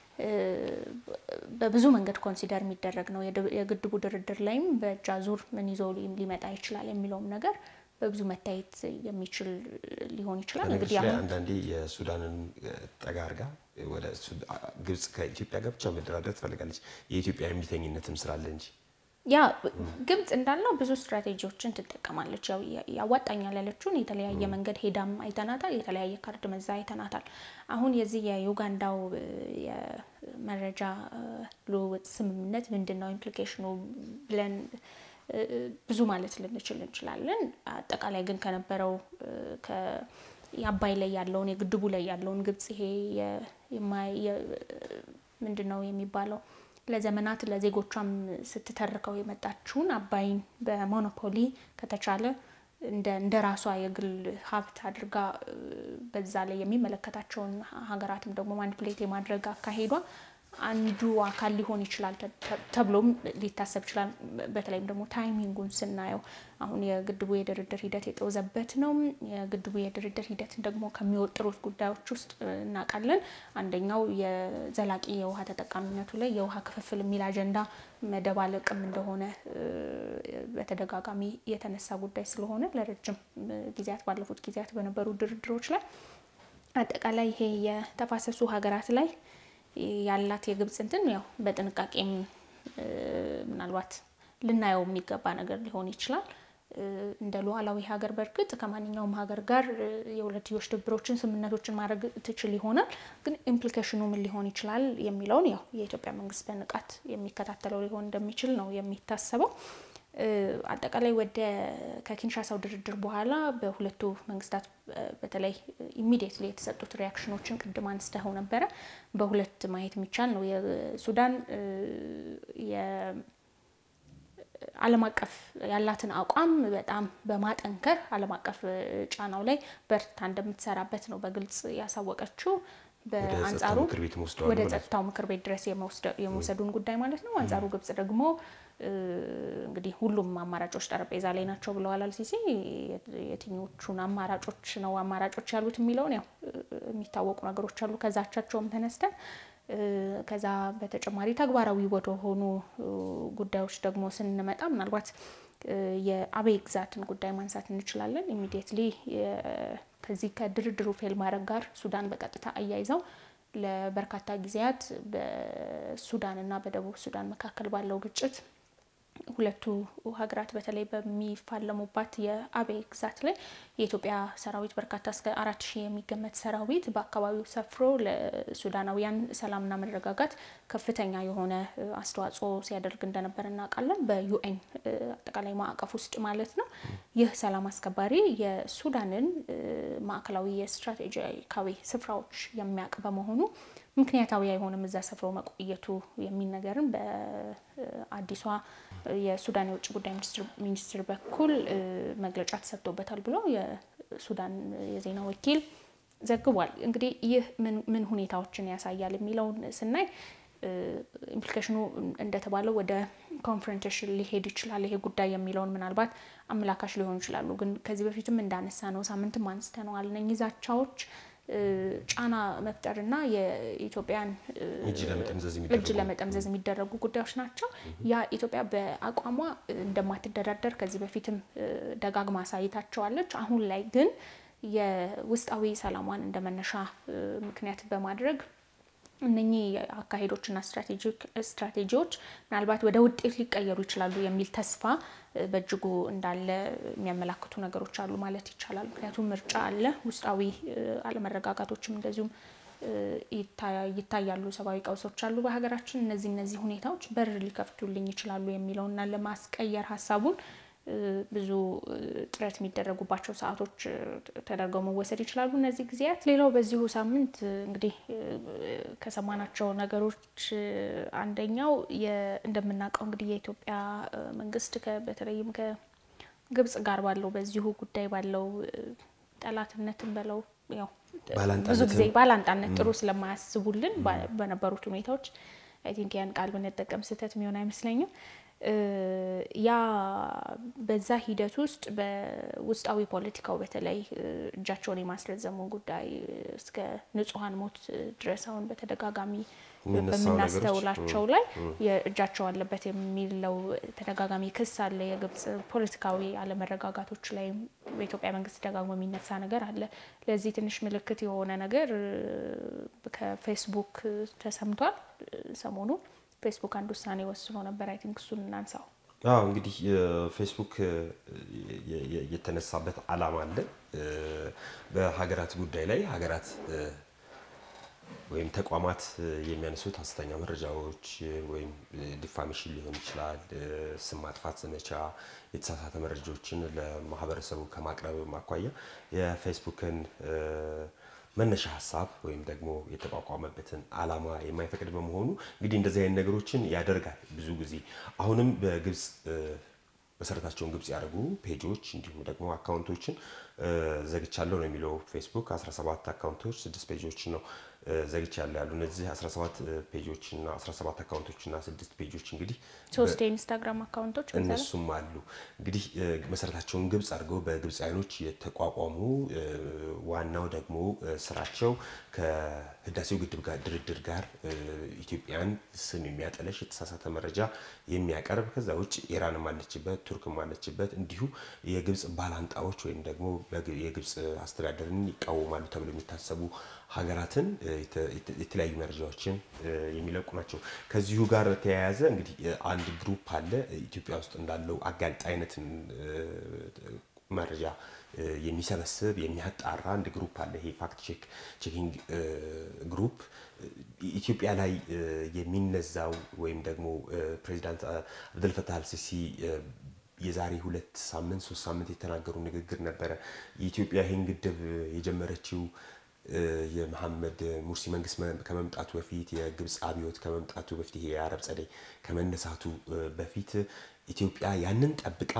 በብዙ መንገድ ኮንሲደር የሚደረግ ነው። የግድቡ ድርድር ላይም በእጅ አዙር ምን ይዞ ሊመጣ ይችላል የሚለውም ነገር በብዙ መታየት የሚችል ሊሆን ይችላል። እንግዲህ አሁን አንዳንዴ የሱዳንን ጠጋ አድርጋ ወደ ግብጽ ከኢትዮጵያ ጋር ብቻ መደራደር ትፈልጋለች። የኢትዮጵያ የሚተኝነትም ስላለ እንጂ ያ ግብጽ እንዳለው ብዙ ስትራቴጂዎችን ትጠቀማለች። ያው ያዋጣኛል ያለችውን የተለያየ መንገድ ሄዳም አይተናታል። የተለያየ ካርድ መዛ አይተናታል። አሁን የዚህ የዩጋንዳው የመረጃ ልውውጥ ስምምነት ምንድን ነው ኢምፕሊኬሽኑ ብለን ብዙ ማለት ልንችል እንችላለን። አጠቃላይ ግን ከነበረው የአባይ ላይ ያለውን የግድቡ ላይ ያለውን ግብጽ ይሄ ምንድን ነው የሚባለው ለዘመናት ለዜጎቿም ስትተርከው የመጣችውን አባይን በሞኖፖሊ ከተቻለ እንደ ራሷ የግል ሀብት አድርጋ በዛ ላይ የሚመለከታቸውን ሀገራትም ደግሞ ማኒፕሌት የማድረግ አካሄዷ አንዱ አካል ሊሆን ይችላል ተብሎም ሊታሰብ ይችላል። በተለይም ደግሞ ታይሚንጉን ስናየው አሁን የግድቡ የድርድር ሂደት የጠወዘበት ነው። የግድቡ የድርድር ሂደትን ደግሞ ከሚወጥሩት ጉዳዮች ውስጥ እናውቃለን። አንደኛው የዘላቂ የውሃ ተጠቃሚነቱ ላይ የውሃ ክፍፍል የሚል አጀንዳ መደባለቅም እንደሆነ በተደጋጋሚ የተነሳ ጉዳይ ስለሆነ ለረጅም ጊዜያት ባለፉት ጊዜያት በነበሩ ድርድሮች ላይ አጠቃላይ ይሄ የተፋሰሱ ሀገራት ላይ ያላት የግብጽ እንትን ያው በጥንቃቄም ምናልባት ልናየው የሚገባ ነገር ሊሆን ይችላል። እንደ ሉዓላዊ ሀገር በእርግጥ ከማንኛውም ሀገር ጋር የሁለትዮሽ ትብብሮችን፣ ስምምነቶችን ማድረግ ትችል ይሆናል። ግን ኢምፕሊኬሽኑ ምን ሊሆን ይችላል የሚለውን ያው የኢትዮጵያ መንግስት በንቃት የሚከታተለው ሊሆን እንደሚችል ነው የሚታሰበው። አጠቃላይ ወደ ከኪንሻሳው ድርድር በኋላ በሁለቱ መንግስታት በተለይ ኢሚዲየትሊ የተሰጡት ሪያክሽኖችን ቅድም አንስተው ነበረ። በሁለት ማየት የሚቻል ነው። የሱዳን ዓለም አቀፍ ያላትን አቋም በጣም በማጠንከር ዓለም አቀፍ ጫናው ላይ በርታ እንደምትሰራበት ነው በግልጽ ያሳወቀችው። በአንጻሩ ወደ ጸጥታው ምክር ቤት ድረስ የመውሰዱን ጉዳይ ማለት ነው። አንጻሩ ግብጽ ደግሞ እንግዲህ ሁሉም አማራጮች ጠረጴዛ ላይ ናቸው ብለዋል አልሲሲ። የትኞቹን አማራጮች ነው አማራጮች ያሉት የሚለውን ያው የሚታወቁ ነገሮች አሉ ከዛቻቸውም ተነስተን ከዛ በተጨማሪ ተግባራዊ ወደሆኑ ጉዳዮች ደግሞ ስንመጣ ምናልባት የአቤይ ግዛትን ጉዳይ ማንሳት እንችላለን። ኢሚዲየትሊ ከዚህ ከድርድሩ ፌል ማድረግ ጋር ሱዳን በቀጥታ አያይዘው ለበርካታ ጊዜያት በሱዳን እና በደቡብ ሱዳን መካከል ባለው ግጭት ሁለቱ ሀገራት በተለይ በሚፋለሙባት የአቤይ ግዛት ላይ የኢትዮጵያ ሰራዊት በርካታ እስከ አራት ሺህ የሚገመት ሰራዊት በአካባቢው ሰፍሮ ለሱዳናውያን ሰላምና መረጋጋት ከፍተኛ የሆነ አስተዋጽኦ ሲያደርግ እንደነበር እናውቃለን። በዩኤን አጠቃላይ ማዕቀፍ ውስጥ ማለት ነው። ይህ ሰላም አስከባሪ የሱዳንን ማዕከላዊ የስትራቴጂካዊ ስፍራዎች የሚያውቅ በመሆኑ ምክንያታዊ አይሆንም እዛ ሰፍሮ መቆየቱ የሚል ነገርን በአዲሷ የሱዳን የውጭ ጉዳይ ሚኒስትር በኩል መግለጫ ተሰጥቶበታል ብሎ የሱዳን የዜና ወኪል ዘግቧል። እንግዲህ ይህ ምን ሁኔታዎችን ያሳያል የሚለውን ስናይ ኢምፕሊኬሽኑ እንደተባለው ወደ ኮንፍሮንቴሽን ሊሄድ ይችላል ይሄ ጉዳይ የሚለውን ምናልባት አመላካሽ ሊሆኑ ይችላሉ። ግን ከዚህ በፊትም እንዳነሳ ነው ሳምንትም አንስተነዋል እነኚህ ዛቻዎች ጫና መፍጠርና የኢትዮጵያን እጅ ለመጠምዘዝ የሚደረጉ ጉዳዮች ናቸው። ያ ኢትዮጵያ በአቋሟ እንደማትደራደር ከዚህ በፊትም ደጋግማ አሳይታቸዋለች። አሁን ላይ ግን የውስጣዊ ሰላሟን እንደ መነሻ ምክንያት በማድረግ እነኚህ አካሄዶችና ስትራቴጂዎች ምናልባት ወደ ውጤት ሊቀየሩ ይችላሉ የሚል ተስፋ በእጅጉ እንዳለ የሚያመላክቱ ነገሮች አሉ ማለት ይቻላል። ምክንያቱም ምርጫ አለ፣ ውስጣዊ አለመረጋጋቶችም እንደዚሁም ይታያሉ፣ ሰብአዊ ቀውሶች አሉ በሀገራችን። እነዚህ እነዚህ ሁኔታዎች በር ሊከፍቱልኝ ይችላሉ የሚለውና ለማስቀየር ሀሳቡን ብዙ ጥረት የሚደረጉባቸው ሰዓቶች ተደርገው መወሰድ ይችላሉ እነዚህ ጊዜያት። ሌላው በዚሁ ሳምንት እንግዲህ ከሰማናቸው ነገሮች አንደኛው እንደምናውቀው እንግዲህ የኢትዮጵያ መንግስት በተለይም ከግብጽ ጋር ባለው በዚሁ ጉዳይ ባለው ጠላትነትን በለው ያው ብዙ ጊዜ ባላንጣነት ጥሩ ስለማያስቡልን በነበሩት ሁኔታዎች አይ ቲንክ ያን ቃል ብንጠቀም ስህተት የሚሆን አይመስለኝም። ያ በዛ ሂደት ውስጥ በውስጣዊ ፖለቲካው በተለይ እጃቸውን የማስረዘሙ ጉዳይ እስከ ንጹሐን ሞት ድረስ አሁን በተደጋጋሚ በምናስተውላቸው ላይ የእጃቸው አለበት የሚለው ተደጋጋሚ ክስ አለ። የግብጽ ፖለቲካዊ አለመረጋጋቶች ላይ በኢትዮጵያ መንግስት ደጋግሞ የሚነሳ ነገር አለ። ለዚህ ትንሽ ምልክት የሆነ ነገር ከፌስቡክ ተሰምቷል ሰሞኑ ፌስቡክ አንድ ውሳኔ ወስኖ ነበር። አይ ቲንክ እሱን እናንሳው። አዎ እንግዲህ ፌስቡክ የተነሳበት ዓላማ አለ። በሀገራት ጉዳይ ላይ ሀገራት ወይም ተቋማት የሚያነሱት ሀሰተኛ መረጃዎች ወይም ዲፋሜሽን ሊሆን ይችላል፣ ስም ማጥፋት ዘመቻ፣ የተሳሳተ መረጃዎችን ለማህበረሰቡ ከማቅረብ አኳያ የፌስቡክን መነሻ ሀሳብ ወይም ደግሞ የተቋቋመበትን ዓላማ የማይፈቅድ በመሆኑ እንግዲህ እንደዚህ አይነት ነገሮችን ያደርጋል። ብዙ ጊዜ አሁንም በግብጽ መሰረታቸውን ግብጽ ያደርጉ ፔጆች እንዲሁም ደግሞ አካውንቶችን ዘግቻለሁ ነው የሚለው ፌስቡክ 17 አካውንቶች ስድስት ፔጆች ነው ዘግቻለሁ ያሉ እነዚህ 17 ፔጆች እና 17 አካውንቶች እና ስድስት ፔጆች እንግዲህ ሶስት የኢንስታግራም አካውንቶች እነሱም አሉ እንግዲህ መሰረታቸውን ግብጽ አድርገው በግብፃውያኖች የተቋቋሙ ዋናው ደግሞ ስራቸው ከህዳሴው ግድብ ጋር ድርድር ጋር ኢትዮጵያን ስም የሚያጠለሽ የተሳሳተ መረጃ የሚያቀርብ ከዛ ውጭ ኢራንም አለችበት፣ ቱርክም አለችበት። እንዲሁ የግብጽ ባላንጣዎች ወይም ደግሞ የግብጽ አስተዳደርን ይቃወማሉ ተብሎ የሚታሰቡ ሀገራትን የተለያዩ መረጃዎችን የሚለቁ ናቸው። ከዚሁ ጋር በተያያዘ እንግዲህ አንድ ግሩፕ አለ ኢትዮጵያ ውስጥ እንዳለው አጋልጣ አይነትን መረጃ የሚሰበስብ የሚያጣራ አንድ ግሩፕ አለ። ይሄ ፋክት ቼክ ቼኪንግ ግሩፕ ኢትዮጵያ ላይ የሚነዛው ወይም ደግሞ ፕሬዚዳንት አብደልፈታህ አልሲሲ የዛሬ ሁለት ሳምንት ሶስት ሳምንት የተናገሩ ንግግር ነበረ። የኢትዮጵያ ይህን ግድብ የጀመረችው የመሐመድ ሙርሲ መንግስት ከመምጣቱ በፊት የግብፅ አብዮት ከመምጣቱ በፊት ይሄ የአረብ ጸደይ ከመነሳቱ በፊት ኢትዮጵያ ያንን ጠብቃ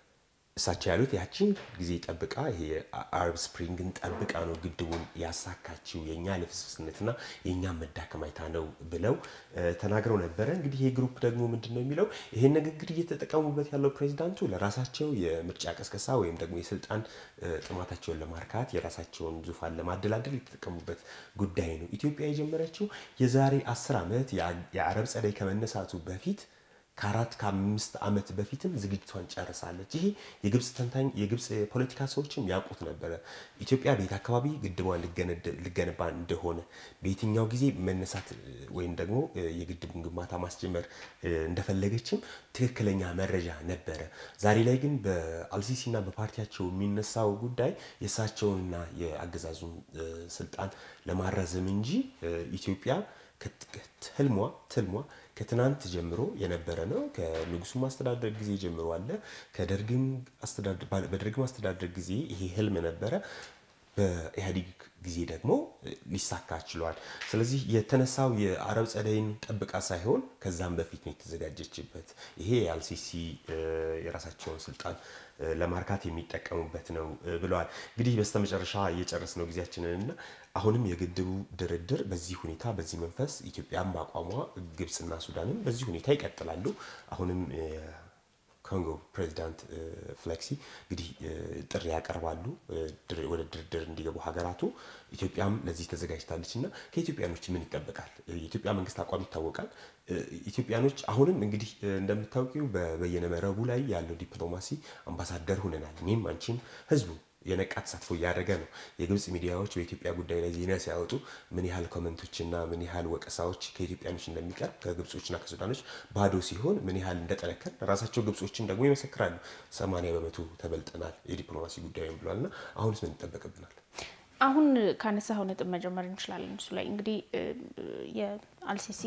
እሳቸው ያሉት ያችን ጊዜ ጠብቃ ይሄ አረብ ስፕሪንግን ጠብቃ ነው ግድቡን ያሳካችው የእኛ ልፍስፍስነትና የእኛ መዳከም አይታ ነው ብለው ተናግረው ነበረ። እንግዲህ ይሄ ግሩፕ ደግሞ ምንድን ነው የሚለው ይሄን ንግግር እየተጠቀሙበት ያለው ፕሬዚዳንቱ ለራሳቸው የምርጫ ቀስቀሳ ወይም ደግሞ የስልጣን ጥማታቸውን ለማርካት የራሳቸውን ዙፋን ለማደላደል የተጠቀሙበት ጉዳይ ነው። ኢትዮጵያ የጀመረችው የዛሬ አስር ዓመት የአረብ ጸደይ ከመነሳቱ በፊት ከአራት ከአምስት ዓመት በፊትም ዝግጅቷን ጨርሳለች። ይሄ የግብፅ ተንታኝ የግብፅ የፖለቲካ ሰዎችም ያውቁት ነበረ። ኢትዮጵያ በየት አካባቢ ግድቧን ልገነባ እንደሆነ በየትኛው ጊዜ መነሳት ወይም ደግሞ የግድቡን ግንባታ ማስጀመር እንደፈለገችም ትክክለኛ መረጃ ነበረ። ዛሬ ላይ ግን በአልሲሲና በፓርቲያቸው የሚነሳው ጉዳይ የእሳቸውንና የአገዛዙን ስልጣን ለማራዘም እንጂ ኢትዮጵያ ህልሟ ትልሟ ከትናንት ጀምሮ የነበረ ነው። ከንጉሱም አስተዳደር ጊዜ ጀምሮ አለ። ከደርግም በደርግም አስተዳደር ጊዜ ይሄ ህልም ነበረ። በኢህአዴግ ጊዜ ደግሞ ሊሳካ ችሏል። ስለዚህ የተነሳው የአረብ ጸደይን ጠብቃ ሳይሆን ከዛም በፊት ነው የተዘጋጀችበት። ይሄ የአልሲሲ የራሳቸውን ስልጣን ለማርካት የሚጠቀሙበት ነው ብለዋል። እንግዲህ በስተመጨረሻ እየጨረስ ነው ጊዜያችንን እና አሁንም የግድቡ ድርድር በዚህ ሁኔታ በዚህ መንፈስ ኢትዮጵያም በአቋሟ ግብፅና ሱዳንም በዚህ ሁኔታ ይቀጥላሉ። አሁንም ኮንጎ ፕሬዚዳንት ፍሌክሲ እንግዲህ ጥሪ ያቀርባሉ ወደ ድርድር እንዲገቡ ሀገራቱ። ኢትዮጵያም ለዚህ ተዘጋጅታለች እና ከኢትዮጵያኖች ምን ይጠበቃል? የኢትዮጵያ መንግስት አቋም ይታወቃል። ኢትዮጵያኖች አሁንም እንግዲህ እንደምታውቂው በበየነ መረቡ ላይ ያለው ዲፕሎማሲ አምባሳደር ሁነናል። እኔም አንቺም ህዝቡ የነቃ ተሳትፎ እያደረገ ነው። የግብፅ ሚዲያዎች በኢትዮጵያ ጉዳይ ላይ ዜና ሲያወጡ ምን ያህል ኮመንቶችና ምን ያህል ወቀሳዎች ከኢትዮጵያኖች እንደሚቀርብ ከግብጾችና ከሱዳኖች ባዶ ሲሆን ምን ያህል እንደጠነከር ራሳቸው ግብጾችን ደግሞ ይመሰክራሉ። ሰማንያ በመቶ ተበልጠናል የዲፕሎማሲ ጉዳዩን ብሏልና አሁንስ ምን ይጠበቅብናል? አሁን ካነሳኸው ነጥብ መጀመር እንችላለን። እሱ ላይ እንግዲህ የአልሲሲ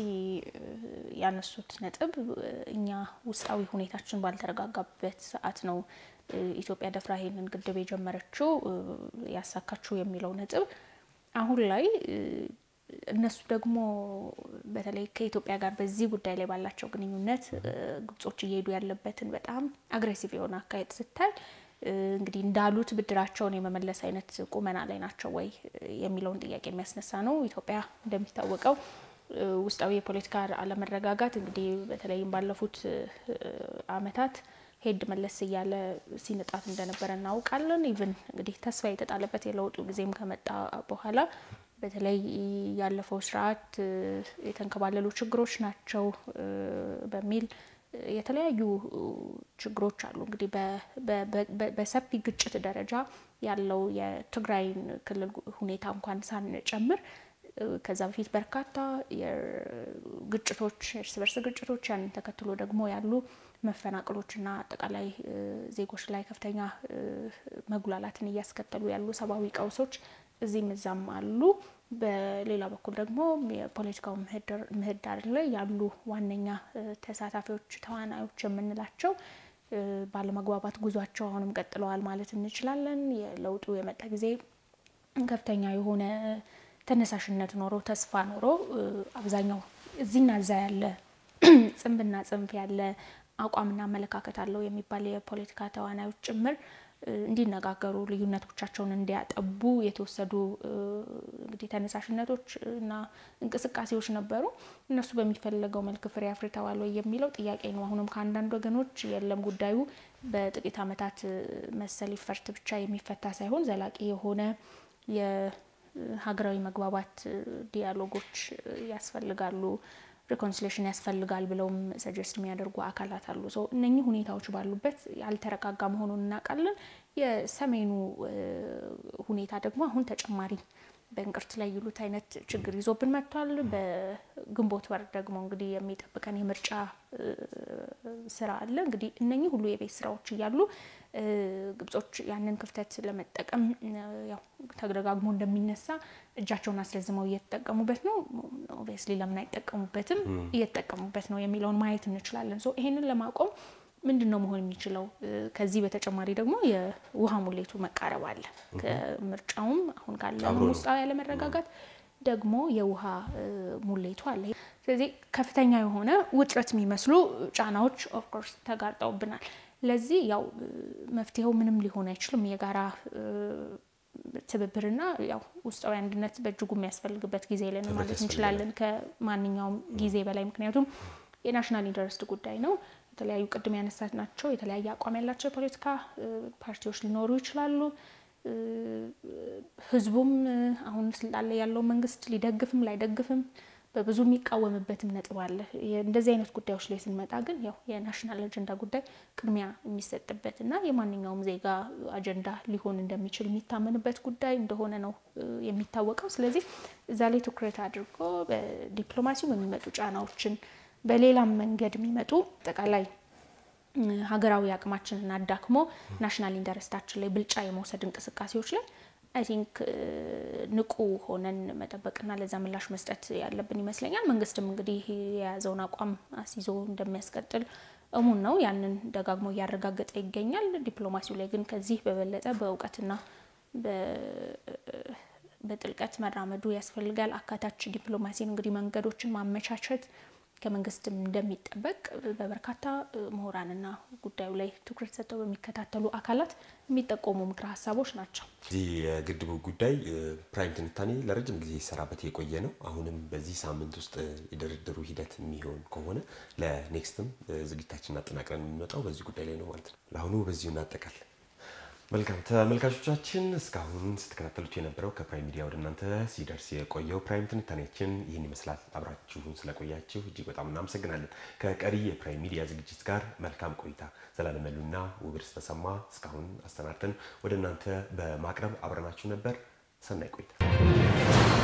ያነሱት ነጥብ እኛ ውስጣዊ ሁኔታችን ባልተረጋጋበት ሰዓት ነው ኢትዮጵያ ደፍራ ይሄንን ግድብ የጀመረችው ያሳካችው የሚለው ነጥብ አሁን ላይ እነሱ ደግሞ በተለይ ከኢትዮጵያ ጋር በዚህ ጉዳይ ላይ ባላቸው ግንኙነት ግብጾች እየሄዱ ያለበትን በጣም አግሬሲቭ የሆነ አካሄድ ስታይ እንግዲህ እንዳሉት ብድራቸውን የመመለስ አይነት ቁመና ላይ ናቸው ወይ የሚለውን ጥያቄ የሚያስነሳ ነው። ኢትዮጵያ እንደሚታወቀው ውስጣዊ የፖለቲካ አለመረጋጋት እንግዲህ በተለይም ባለፉት ዓመታት ሄድ መለስ እያለ ሲንጣት እንደነበረ እናውቃለን። ኢቭን እንግዲህ ተስፋ የተጣለበት የለውጡ ጊዜም ከመጣ በኋላ በተለይ ያለፈው ስርዓት የተንከባለሉ ችግሮች ናቸው በሚል የተለያዩ ችግሮች አሉ። እንግዲህ በሰፊ ግጭት ደረጃ ያለው የትግራይን ክልል ሁኔታ እንኳን ሳንጨምር ከዛ በፊት በርካታ ግጭቶች፣ እርስ በርስ ግጭቶች ያንን ተከትሎ ደግሞ ያሉ መፈናቀሎችና አጠቃላይ ዜጎች ላይ ከፍተኛ መጉላላትን እያስከተሉ ያሉ ሰብአዊ ቀውሶች እዚህም እዛም አሉ። በሌላ በኩል ደግሞ የፖለቲካው ምህዳር ላይ ያሉ ዋነኛ ተሳታፊዎች፣ ተዋናዮች የምንላቸው ባለመግባባት ጉዟቸው አሁንም ቀጥለዋል ማለት እንችላለን። የለውጡ የመጣ ጊዜ ከፍተኛ የሆነ ተነሳሽነት ኖሮ ተስፋ ኖሮ አብዛኛው እዚህና እዛ ያለ ጽንፍና ጽንፍ ያለ አቋምና አመለካከት አለው የሚባል የፖለቲካ ተዋናዮች ጭምር እንዲነጋገሩ ልዩነቶቻቸውን እንዲያጠቡ የተወሰዱ እንግዲህ ተነሳሽነቶች እና እንቅስቃሴዎች ነበሩ። እነሱ በሚፈለገው መልክ ፍሬ አፍርተዋል ወይ የሚለው ጥያቄ ነው። አሁንም ከአንዳንድ ወገኖች የለም ጉዳዩ በጥቂት ዓመታት መሰል ይፈርት ብቻ የሚፈታ ሳይሆን ዘላቂ የሆነ የሀገራዊ መግባባት ዲያሎጎች ያስፈልጋሉ ሪኮንሲሌሽን ያስፈልጋል ብለውም ሰጀስት የሚያደርጉ አካላት አሉ። ሰው እነኚህ ሁኔታዎች ባሉበት ያልተረጋጋ መሆኑን እናውቃለን። የሰሜኑ ሁኔታ ደግሞ አሁን ተጨማሪ በእንቅርት ላይ ይሉት አይነት ችግር ይዞብን መጥቷል። በግንቦት ወር ደግሞ እንግዲህ የሚጠብቀን የምርጫ ስራ አለ። እንግዲህ እነኚህ ሁሉ የቤት ስራዎች እያሉ ግብጾች ያንን ክፍተት ለመጠቀም ያው ተደጋግሞ እንደሚነሳ እጃቸውን አስረዝመው እየተጠቀሙበት ነው። ኦብቪየስሊ ለምን አይጠቀሙበትም? እየተጠቀሙበት ነው የሚለውን ማየት እንችላለን። ሶ ይሄንን ለማቆም ምንድን ነው መሆን የሚችለው? ከዚህ በተጨማሪ ደግሞ የውሃ ሙሌቱ መቃረብ አለ። ከምርጫውም አሁን ካለ ውስጣዊ ያለመረጋጋት ደግሞ የውሃ ሙሌቱ አለ። ስለዚህ ከፍተኛ የሆነ ውጥረት የሚመስሉ ጫናዎች ኦፍኮርስ ተጋርጠውብናል። ለዚህ ያው መፍትሄው ምንም ሊሆን አይችልም። የጋራ ትብብርና ያው ውስጣዊ አንድነት በእጅጉ የሚያስፈልግበት ጊዜ ለን ማለት እንችላለን ከማንኛውም ጊዜ በላይ ምክንያቱም የናሽናል ኢንተረስት ጉዳይ ነው። የተለያዩ ቅድም ያነሳት ናቸው የተለያየ አቋም ያላቸው የፖለቲካ ፓርቲዎች ሊኖሩ ይችላሉ። ህዝቡም አሁን ስልጣን ላይ ያለው መንግስት ሊደግፍም ላይደግፍም በብዙ የሚቃወምበትም ነጥብ አለ። እንደዚህ አይነት ጉዳዮች ላይ ስንመጣ ግን ያው የናሽናል አጀንዳ ጉዳይ ቅድሚያ የሚሰጥበት እና የማንኛውም ዜጋ አጀንዳ ሊሆን እንደሚችል የሚታመንበት ጉዳይ እንደሆነ ነው የሚታወቀው። ስለዚህ እዛ ላይ ትኩረት አድርጎ በዲፕሎማሲው የሚመጡ ጫናዎችን በሌላም መንገድ የሚመጡ አጠቃላይ ሀገራዊ አቅማችንን አዳክሞ ናሽናል ኢንተረስታችን ላይ ብልጫ የመውሰድ እንቅስቃሴዎች ላይ አይ ቲንክ ንቁ ሆነን መጠበቅና ለዛ ምላሽ መስጠት ያለብን ይመስለኛል። መንግስትም እንግዲህ የያዘውን አቋም አስይዞ እንደሚያስቀጥል እሙን ነው። ያንን ደጋግሞ እያረጋገጠ ይገኛል። ዲፕሎማሲው ላይ ግን ከዚህ በበለጠ በእውቀትና በጥልቀት መራመዱ ያስፈልጋል። አካታች ዲፕሎማሲን እንግዲህ መንገዶችን ማመቻቸት ከመንግስትም እንደሚጠበቅ በበርካታ ምሁራንና ጉዳዩ ላይ ትኩረት ሰጥተው በሚከታተሉ አካላት የሚጠቆሙ ምክረ ሀሳቦች ናቸው። እዚህ የግድቡ ጉዳይ ፕራይም ትንታኔ ለረጅም ጊዜ ይሰራበት የቆየ ነው። አሁንም በዚህ ሳምንት ውስጥ የድርድሩ ሂደት የሚሆን ከሆነ ለኔክስትም ዝግጅታችን አጠናቅረን የምንመጣው በዚህ ጉዳይ ላይ ነው ማለት ነው። ለአሁኑ በዚሁ እናጠቃል። መልካም ተመልካቾቻችን እስካሁን ስትከታተሉት የነበረው ከፕራይም ሚዲያ ወደ እናንተ ሲደርስ የቆየው ፕራይም ትንታኔያችን ይህን ይመስላል። አብራችሁን ስለቆያችሁ እጅግ በጣም እናመሰግናለን። ከቀሪ የፕራይም ሚዲያ ዝግጅት ጋር መልካም ቆይታ። ዘላለም መሉና ውብርስ ተሰማ እስካሁን አሰናድተን ወደ እናንተ በማቅረብ አብረናችሁ ነበር። ሰናይ ቆይታ